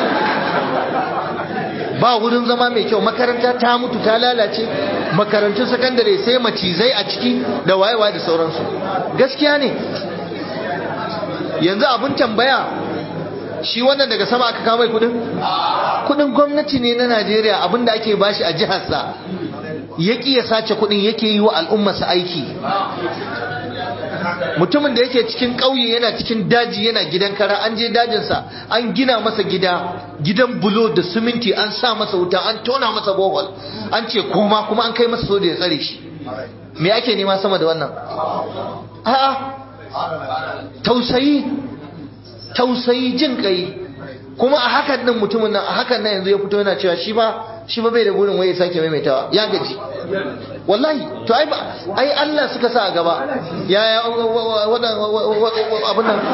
ba wurin zama mai kyau makaranta ta mutu ta lalace makarantun sakandare sai macizai a ciki da wayewa da sauransu gaskiya ne yanzu abin tambaya shi wannan daga sama aka kama kudin kudin gwamnati ne na najeriya abinda ake bashi a jiharsa ya ya sace kudin yake yi wa al'ummarsa aiki mutumin da yake cikin ƙauye yana cikin daji yana gidan kara an je dajinsa an gina masa gida gidan bulo da siminti an sa masa wuta an tona masa bohol an ce koma kuma an kai masa soja ya tsare shi me ake nema sama da wannan a'a tausayi tausayi jin kai kuma a hakan nan mutumin nan a hakan nan yanzu ya fito yana cewa shi ba shi ba bai da burin waye sake maimaitawa ya gaji wallahi to ai ai Allah suka sa a gaba ya ya wadan abun nan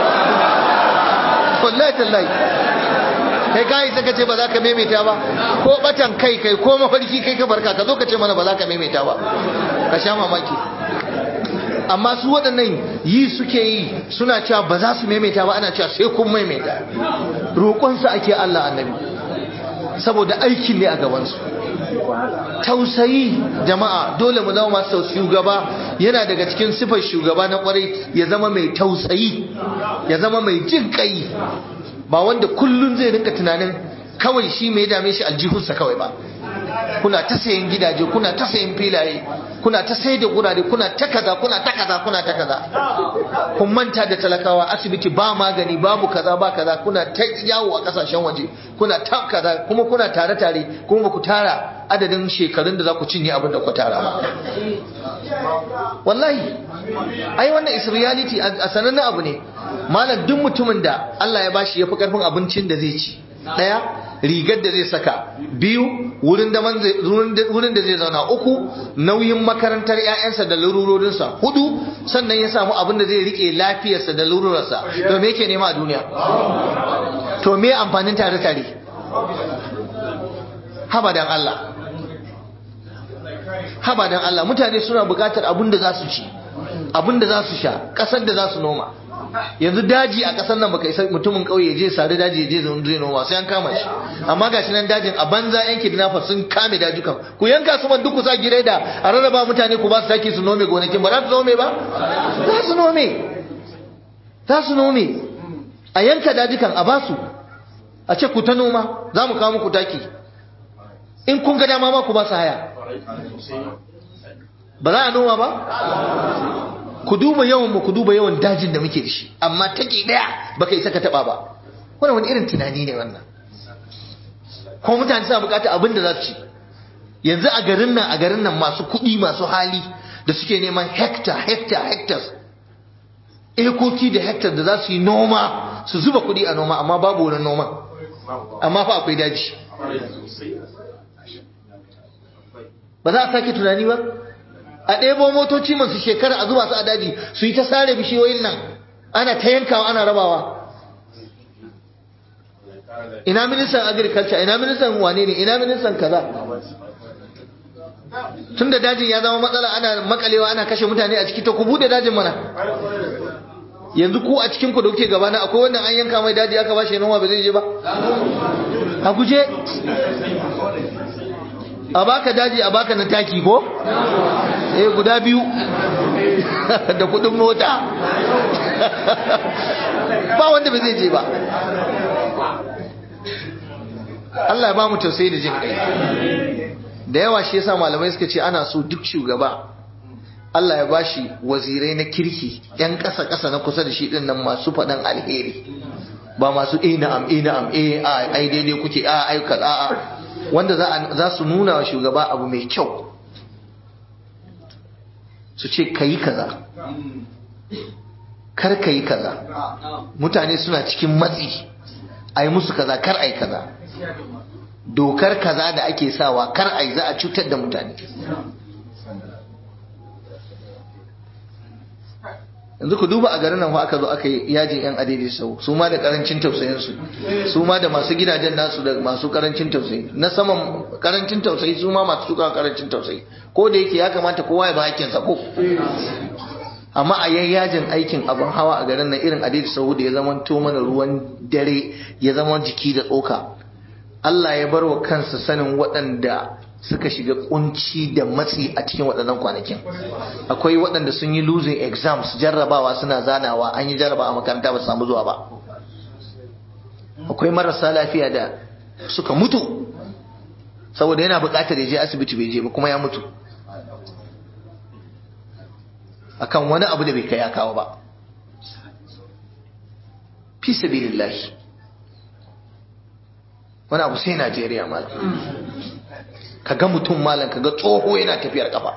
wallahi tallahi kai kai saka ce ba za ka maimaita ba ko batan kai kai ko mafarki kai ka barka ka zo ka ce mana ba za ka maimaita ba ka sha mamaki amma su waɗannan yi suke yi suna cewa ba za su maimaita ba ana cewa sai kun maimaita roƙonsu ake Allah annabi saboda aikin ne a gabansu tausayi jama'a dole mu zama masu shugaba yana daga cikin sifar shugaba na kwarai ya zama mai tausayi ya zama mai jin kai ba wanda kullun zai rinka tunanin kawai shi mai dame shi aljihunsa kawai ba kuna ta sayan gidaje kuna ta sayan filaye kuna ta sai da gurare kuna ta kaza kuna ta kaza kuna ta kaza kun manta da talakawa asibiti ba magani babu kaza ba kaza kuna ta yawo a kasashen waje kuna ta kaza kuma kuna tare tare kuma ba ku tara adadin shekarun da za ku cinye abin da ku tara ba wallahi ai wannan is reality a sanannen abu ne malam duk mutumin da Allah ya bashi ya fi karfin abincin da zai ci daya rigar da zai saka biyu wurin da wurin da zai zauna uku nauyin makarantar ƴaƴansa da larurorinsa hudu sannan ya samu abin da zai rike lafiyarsa da larurarsa to me yake nema a duniya to me amfanin tare tare habadan Allah habadan Allah mutane suna buƙatar abin da za su ci abin da za su sha ƙasar da za su noma yanzu daji a ƙasar nan baka isa mutumin ƙauye je sare daji je zai noma sai an kama shi amma gashi nan dajin a banza yan kidnapper sun kame dajukan ku yanka su man duk ku sa gireda a rarraba mutane ku ba su taki su nome gonakin ba za su nome ba za su nome za su nome a yanka dajukan a basu a ce ku ta noma za mu kawo muku taki in kun ga dama ma ku ba su haya ba za a noma ba ku duba yawan mu ku duba yawan dajin da muke da shi amma take daya baka isa ka taba ba wannan wani irin tunani ne wannan ko mutane suna bukata abin da za su ci yanzu a garin nan a garin nan masu kuɗi masu hali da suke neman hectare hectare hectares ekoki da hectare da za su yi noma su zuba kuɗi a noma amma babu wurin noman amma fa akwai daji ba za a sake tunani ba a ɗebo motoci masu shekara a zuba su a daji su yi ta sare bishiyoyin nan ana ta yankawa ana rabawa ina ministan agriculture ina ministan wane ne ina ministan kaza tun da dajin ya zama matsala ana makalewa ana kashe mutane a ciki ta ku bude dajin mana yanzu ku a cikin ku da kuke gabana akwai wannan an yanka mai daji aka bashi noma ba zai je ba a guje a baka daji a baka na taki ko eh guda biyu da kudin mota ba wanda ba zai je ba Allah ya ba mu tausayi da jin kai da yawa shi yasa malamai suka ce ana so duk shugaba Allah ya bashi wazirai na kirki yan ƙasa ƙasa na kusa da shi din nan masu faɗan alheri ba masu eh na'am eh na'am eh ai daidai kuke a ai kaza a wanda za su nuna wa shugaba abu mai kyau su ce ka yi kaza kar ka yi kaza mutane suna cikin matsi a yi musu kaza kar a yi kaza dokar kaza da ake sawa kar a yi za a cutar da mutane yanzu ku duba a garin nan aka zo aka yi yajin yan adidi sau su ma da karancin tausayin su su ma da masu gidajen nasu da masu karancin tausayi na saman karancin tausayi su ma masu tuka karancin tausayi ko da yake ya kamata kowa ya ba hakkin sa ko amma a yayyajin aikin abin hawa a garin nan irin adidi sau da ya zama to mana ruwan dare ya zama jiki da tsoka Allah ya bar wa kansa sanin waɗanda suka shiga kunci da matsi a cikin waɗannan kwanakin akwai waɗanda sun yi losing exams jarrabawa suna zanawa an yi jarraba a makaranta ba su samu zuwa ba akwai marasa lafiya da suka mutu saboda yana buƙatar ya je asibiti bai je ba kuma ya mutu akan wani abu da bai kai ya kawo ba fi sabilillahi wani abu sai Najeriya malam ka ga mutum malam ka ga tsoho yana tafiyar kafa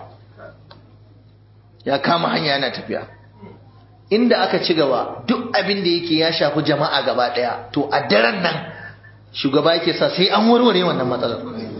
ya kama hanya yana tafiya inda aka ci gaba duk abin da yake ya shafi jama'a gaba daya to a daren nan shugaba yake sa sai an warware wannan matsalar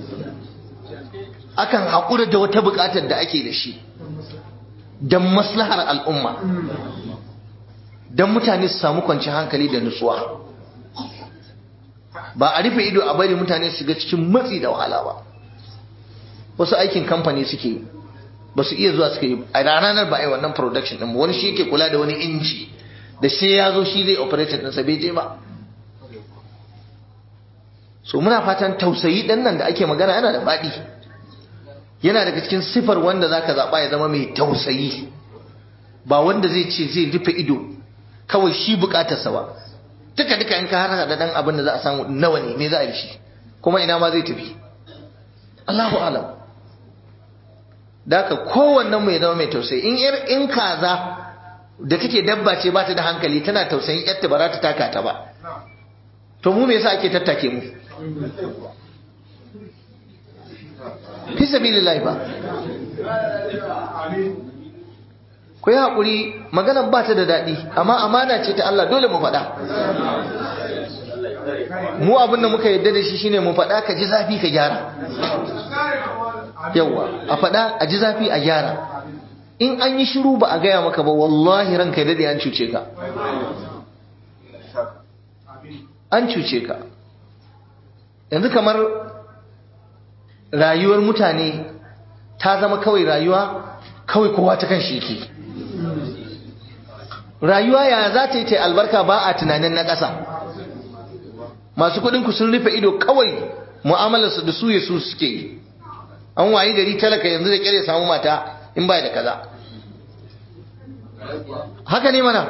akan haƙura da wata buƙatar da ake da shi don maslahar al'umma don mutane su samu kwanci hankali da nutsuwa ba a rufe ido a bari mutane su ga cikin matsi da wahala ba wasu aikin kamfani suke yi ba su iya zuwa suka yi a ranar ba a yi wannan production ɗin wani shi yake kula da wani inji da sai ya zo shi zai operate ɗinsa bai je ba so muna fatan tausayi ɗan nan da ake magana yana da faɗi yana daga cikin sifar wanda zaka zaɓa ya zama mai tausayi ba wanda zai ce zai rufe ido kawai shi bukatarsa ba duka duka in ka har da dan abin da za a samu nawa ne me za a yi shi kuma ina ma zai tafi Allahu alam daka kowannen mu ya zama mai tausayi in yar in kaza da kake dabba ce ba ta da hankali tana tausayin yarta ba za ta taka ta ba to mu me yasa ake tattake mu fi sabilillahi ba ku yi haƙuri maganar ba ta da daɗi amma amana ce ta Allah dole mu faɗa mu abin da muka yadda da shi shine mu faɗa ka ji zafi ka gyara yawa a faɗa a ji zafi a gyara in an yi shiru ba a gaya maka ba wallahi ranka ya daɗe an cuce ka an cuce ka yanzu kamar rayuwar mutane ta zama kawai rayuwa kawai kowa ta kan shi ke rayuwa ya za ta yi ta albarka ba a tunanin na ƙasa masu kuɗinku sun rufe ido kawai mu'amalarsu da su ya su suke yi an wayi gari talaka yanzu da kyare samu mata in ba da kaza haka ne mana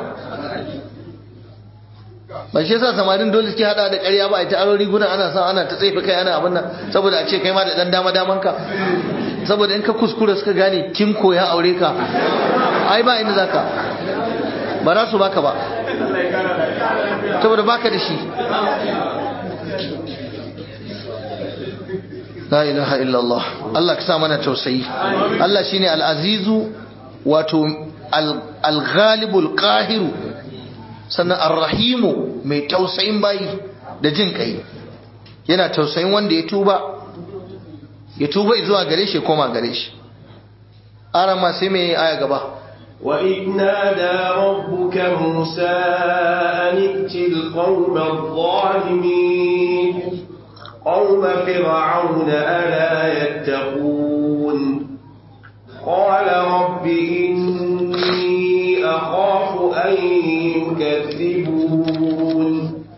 ba shi yasa samarin dole suke hada da ƙarya ba a ta aro riguna ana sa ana ta tsefe kai ana abin nan saboda a ce kai ma da dan dama daman ka saboda in ka kuskura suka gane kin koya aure ka ai ba inda zaka ba za su baka ba saboda baka da shi la ilaha illallah Allah ka sa mana tausayi Allah shine al-azizu wato al-ghalibul qahiru sannan ar-rahimu mai tausayin bayi da jin kai yana tausayin wanda ya tuba ya tuba zuwa gare shi koma gare shi arama sai mai aya gaba وإذ نادى ربك موسى أن ائت القوم الظالمين قوم فرعون ألا يتقون قال رب إني أخاف أن يكذبون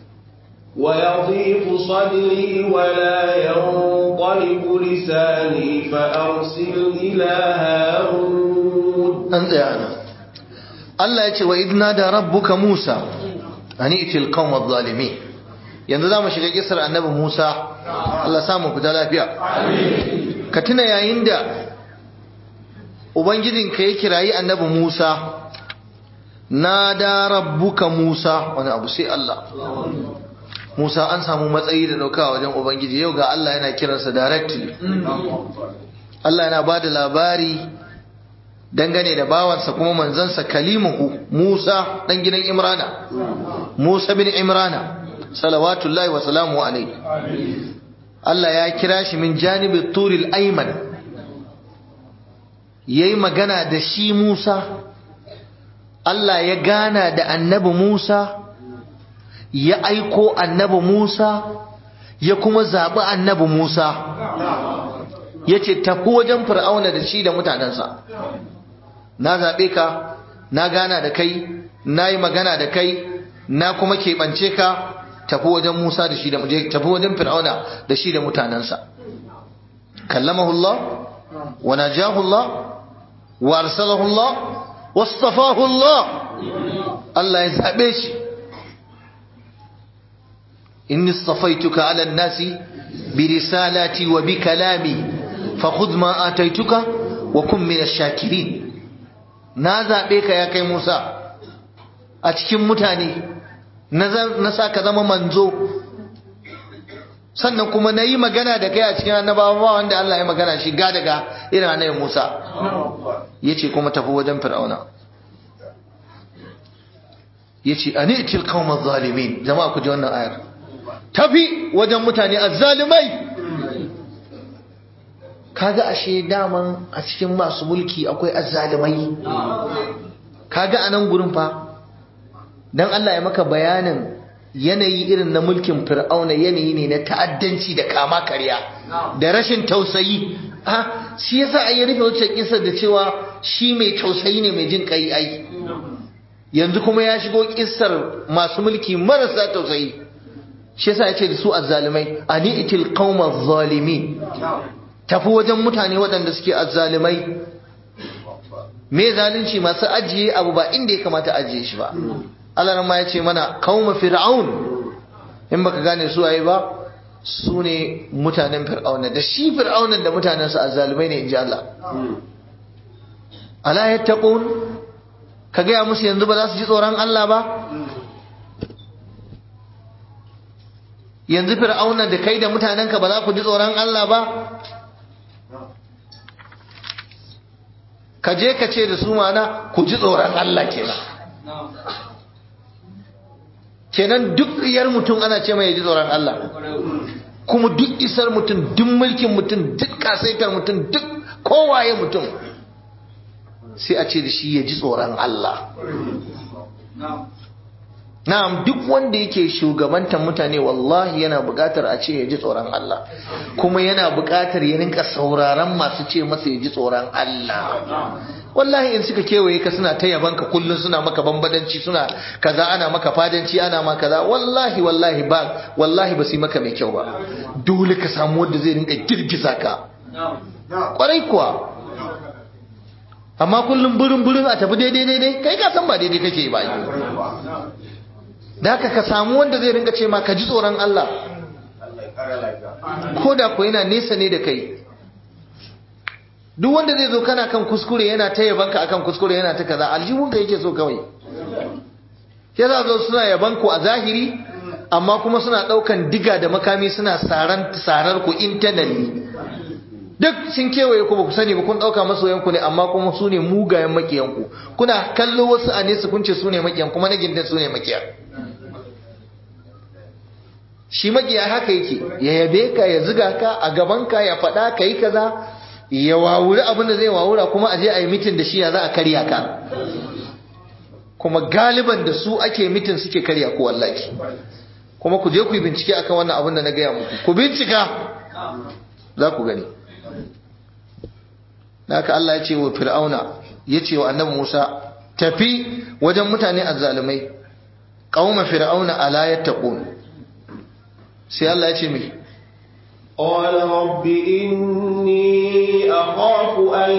ويضيق صدري ولا ينطلق لساني فأرسل إلى هارون an tsaya nan Allah ya ce wa idna da rabbuka Musa ani itil qawma zalimi yanzu zamu shiga kisar annabi Musa Allah sa mu fita lafiya ka tuna yayin da ubangijin ka ya kirayi annabi Musa nada rabbuka Musa wani abu sai Allah Musa an samu matsayi da dauka wajen ubangiji yau ga Allah yana kiransa directly Allah yana bada labari dangane da bawansa kuma manzansa kalimuhu Musa dan gidan Imrana Musa bin Imrana salawatullahi wa salamu alaihi Allah ya kira shi min janibi turil ayman yayi magana da shi Musa Allah ya gana da annabi Musa ya aiko annabi Musa ya kuma zaɓi annabi Musa ya ce tafi wajen fir'auna da shi da mutanensa na zaɓe ka na gana da kai na yi magana da kai na kuma keɓance ka tafi wajen Musa da shi da tafi wajen fir'auna da shi da mutanensa kallamahu Allah wa najahu Allah wa arsalahu Allah wastafahu Allah Allah ya zaɓe shi إني اصطفيتك على الناس برسالاتي وبكلامي فخذ ما آتيتك وكن من الشاكرين نازع بك يا كي موسى أتكم متاني نسا كذا منزو sannan kuma na yi magana da kai a cikin annabawa ba wanda Allah ya magana shi ga daga irin annabi Musa ya ce kuma tafi wajen fir'auna ya ce a ni'til qawma zalimin jama'a ku ji wannan ayar tafi wajen mutane azzalumai kaga ashe daman a cikin masu mulki akwai azzalumai kaga anan gurin fa dan Allah ya maka bayanin yanayi irin na mulkin fir'auna yanayi ne na ta'addanci da kama karya da rashin tausayi ah shi yasa ai rufe wacce kisa da cewa shi mai tausayi ne mai jin kai ai yanzu kuma ya shigo kissar masu mulki marasa tausayi shi yasa yace da su azzalimai ani itil qauma zalimin tafi wajen mutane waɗanda suke azzalimai me zalunci masu ajiye abu ba inda ya kamata ajiye shi ba Allah ma yace mana qauma fir'aun in baka gane su waye ba su ne mutanen fir'auna da shi fir'aunan da mutanensa azzalumai ne inji Allah ala yattaqun ka gaya musu yanzu ba za su ji tsoron Allah ba yanzu fir'auna da kai da mutanenka ba za ku ji tsoron Allah ba ka je ka ce da su mana ku ji tsoron Allah kenan kenan duk iyar mutum ana ce mai ji tsoron Allah kuma duk isar mutum duk mulkin mutum duk kasaitar mutum duk kowaye mutum sai a ce da shi ya ji tsoron Allah na'am duk wanda yake shugabantar mutane wallahi yana buƙatar a ce ya ji tsoron Allah kuma yana buƙatar ya rinka sauraron masu ce masa ya ji tsoron Allah wallahi in suka kewaye ka suna ta yabanka kullum suna maka bambadanci suna kaza ana maka fadanci ana ma kaza wallahi wallahi ba wallahi ba su yi maka mai kyau ba dole ka samu wanda zai rinka girgiza ka kwarai kuwa amma kullum burin burin a tafi daidai daidai kai ka san ba daidai kake ba da haka ka samu wanda zai rinka ce ma ka ji tsoron Allah ko da ko yana nesa ne da kai duk wanda zai zo kana kan kuskure yana ta yabanka akan kuskure yana ta kaza aljihun ka yake so kawai ya za zo suna yaban ku a zahiri amma kuma suna daukan diga da makami suna saran sarar ku internally duk sun kewaye ku ba ku sani ba kun dauka masoyan ku ne amma kuma su ne mugayen makiyan ku kuna kallo wasu a nesa kun ce su ne makiyan kuma na gindin su ne makiyan shi makiya haka yake ya yabe ka ya ziga ka a gaban ka ya faɗa ka yi kaza ya wawuri abin da zai wawura kuma aje a yi mitin da shi ya za a karya ka kuma galiban da su ake mitin suke karya ku wallahi kuma ku je ku yi bincike akan wannan abin da na gaya muku ku bincika za ku gani haka Allah ya ce wa fir'auna ya ce wa annabi Musa tafi wajen mutane azzalumai qauma fir'auna ala yattaqun sai Allah ya ce mai قال رب إني أخاف أن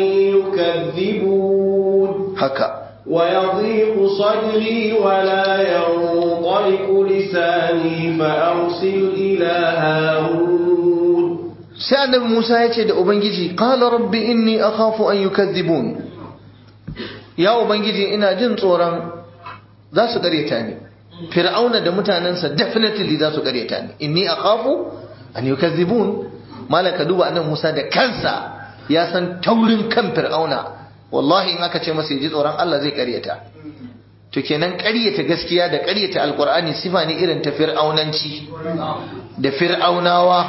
يكذبون haka ويضيق صدري ولا ينطلق لساني فأرسل إلى هارون sai annabi Musa ya ce da ubangiji qala rabbi inni akhafu an yukazzibun ya ubangiji ina jin tsoron za su gareta ni fir'auna da mutanensa definitely za su gareta ni inni akhafu an yukazzibun malaka duba annabi Musa da kansa ya san taurin kan fir'auna wallahi in aka ce masa ya ji tsoron Allah zai karyata to kenan karyata gaskiya da karyata alqur'ani sifa ne irin ta fir'aunanci da fir'aunawa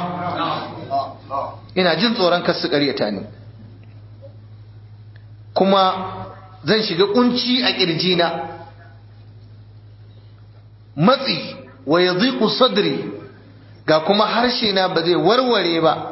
ina jin tsoron kar su karyata ni kuma zan shiga kunci a kirjina matsi wa yadhiqu sadri ga kuma harshe na ba zai warware ba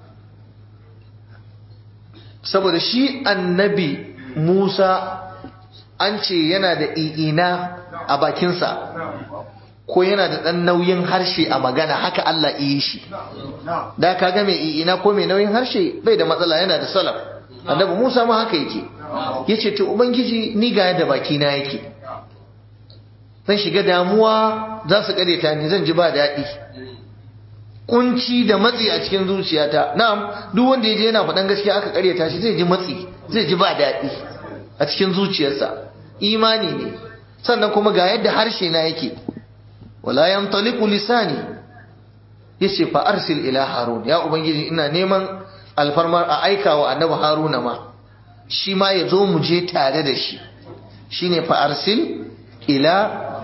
saboda shi annabi Musa an ce yana da i'ina a bakinsa ko yana da ɗan nauyin harshe a magana haka Allah yi shi da ka ga mai i'ina ko mai nauyin harshe bai da matsala yana da salaf annabi Musa ma haka yake yace to ubangiji ni ga yadda bakina yake zan shiga damuwa za su ta ni zan ji ba daɗi kunci da matsi a cikin zuciyata na'am duk wanda ya je yana faɗan gaskiya aka karyata shi zai ji matsi zai ji ba daɗi a cikin zuciyarsa imani ne sannan kuma ga yadda harshe na yake wala yantaliqu lisani yace fa arsil ila harun ya ubangiji ina neman alfarmar a aika wa annabi haruna ma shi ma ya zo mu je tare da shi shine fa arsil ila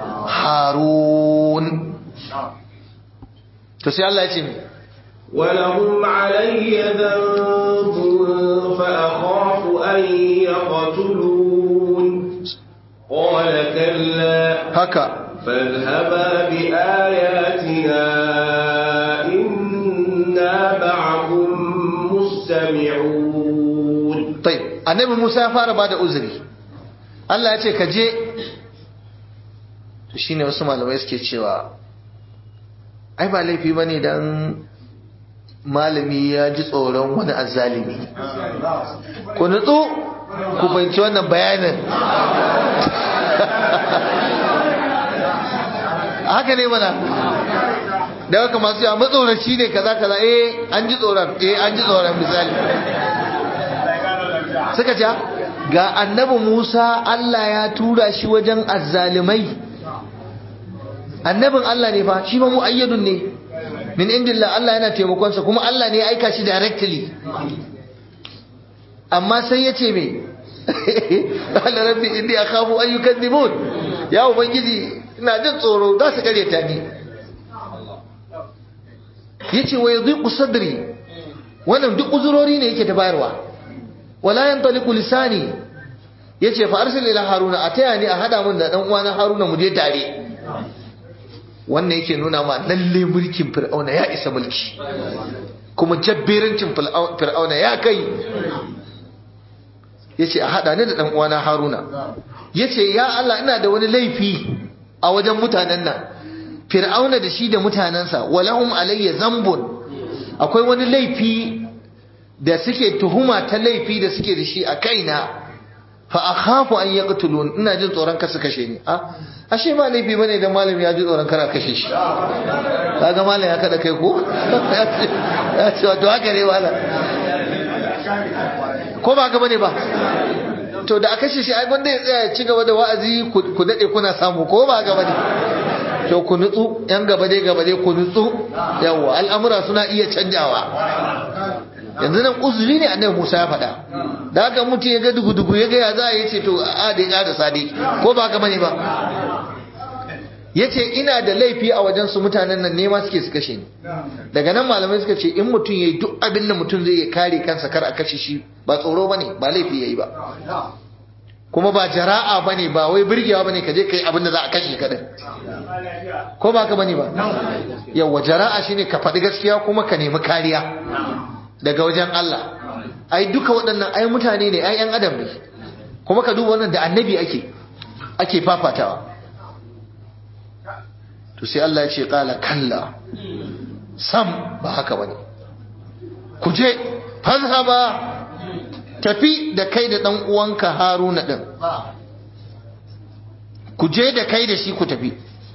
harun to sai Allah ya ce ولهم علي ذنب فأخاف أن يقتلون قال كلا haka فاذهبا بآياتنا إنا معكم مستمعون طيب annabi Musa ya fara bada uzuri Allah ya ce ka je to shine wasu malamai suke cewa ai ba laifi bane dan malami ya ji tsoron wani azzalimi ku nutsu ku fahimci wannan bayanin haka ne mana da haka masu yawa matsoraci ne kaza kaza eh an ji tsoron eh an ji tsoron misali suka ce ga annabi Musa Allah ya tura shi wajen azzalimai annabin Allah ne fa shi ma muayyadun ne min indillah Allah yana taimakon sa kuma Allah ne ya aika shi directly amma sai ya ce me qala rabbi inni akhafu an yukadzibun ya ubangiji ina jin tsoro za su kare ta ni yace wa yadhiqu sadri wannan duk uzurori ne yake ta bayarwa wala yantaliqu lisani yace fa arsil ila haruna ataya ni a hada mun da dan uwana haruna mu je tare wannan yake nuna ma lalle mulkin fir'auna ya isa mulki kuma jabberancin fir'auna ya kai yace a hada ni da dan uwana haruna yace ya Allah ina da wani laifi a wajen mutanen nan fir'auna da shi da mutanensa walahum alayya zambun akwai wani laifi da suke tuhuma ta laifi da suke da shi a kaina fa akhafu an yaqtulun ina jin tsoron kar su kashe ni a ashe ba laifi bane da malami ya ji tsoron kar a kashe shi kaga malam ya kada kai ko ya ce wato haka ne malam ko ba haka bane ba to da a kashe shi ai gwanda ya tsaya ci gaba da wa'azi ku dade kuna samu ko ba haka bane to ku nutsu yan gaba dai gaba dai ku nutsu yawa al'amura suna iya canjawa yanzu nan uzuri ne annabi Musa ya faɗa da haka mutum ya ga dugu-dugu ya ga ya za a yi ce to a da ya da sadi ko ba haka bane ba yace ina da laifi a wajen su mutanen nan nema suke su kashe ni daga nan malamai suka ce in mutum yayi duk abin da mutum zai kare kansa kar a kashe shi ba tsoro bane ba laifi yayi ba kuma ba jara'a bane ba wai burgewa bane ka je kai abin da za a kashe ka din ko ba ka bane ba yawa jara'a shine ka faɗi gaskiya kuma ka nemi kariya daga wajen Allah ai duka waɗannan ai mutane ne ai yan adam ne kuma ka duba wannan da annabi ake ake fafatawa to sai Allah ya ce kala kalla sam ba haka bane ku je fazhaba tafi da kai da dan uwanka Haruna din ku je da kai da shi ku tafi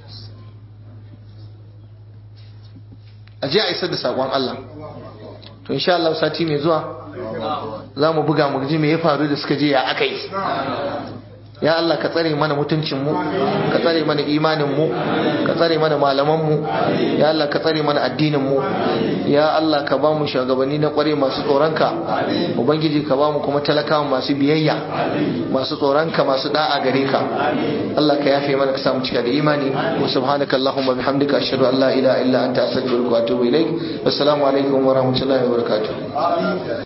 aje a isar da sakon Allah to insha Allah sati mai zuwa za mu buga mu ji me ya faru da suka je ya aka yi ya Allah ka tsare mana mutuncin mu ka tsare mana imanin mu ka tsare mana malaman mu ya Allah ka tsare mana addinin mu ya Allah ka ba mu shugabanni na kware masu tsoronka ubangiji ka ba mu kuma talakawa masu biyayya masu tsoronka masu da'a gare ka Allah ka yafe mana ka samu cika da imani wa subhanaka allahumma bihamdika ashhadu an la ilaha illa anta astaghfiruka wa atubu ilaik assalamu alaikum wa rahmatullahi wa barakatuh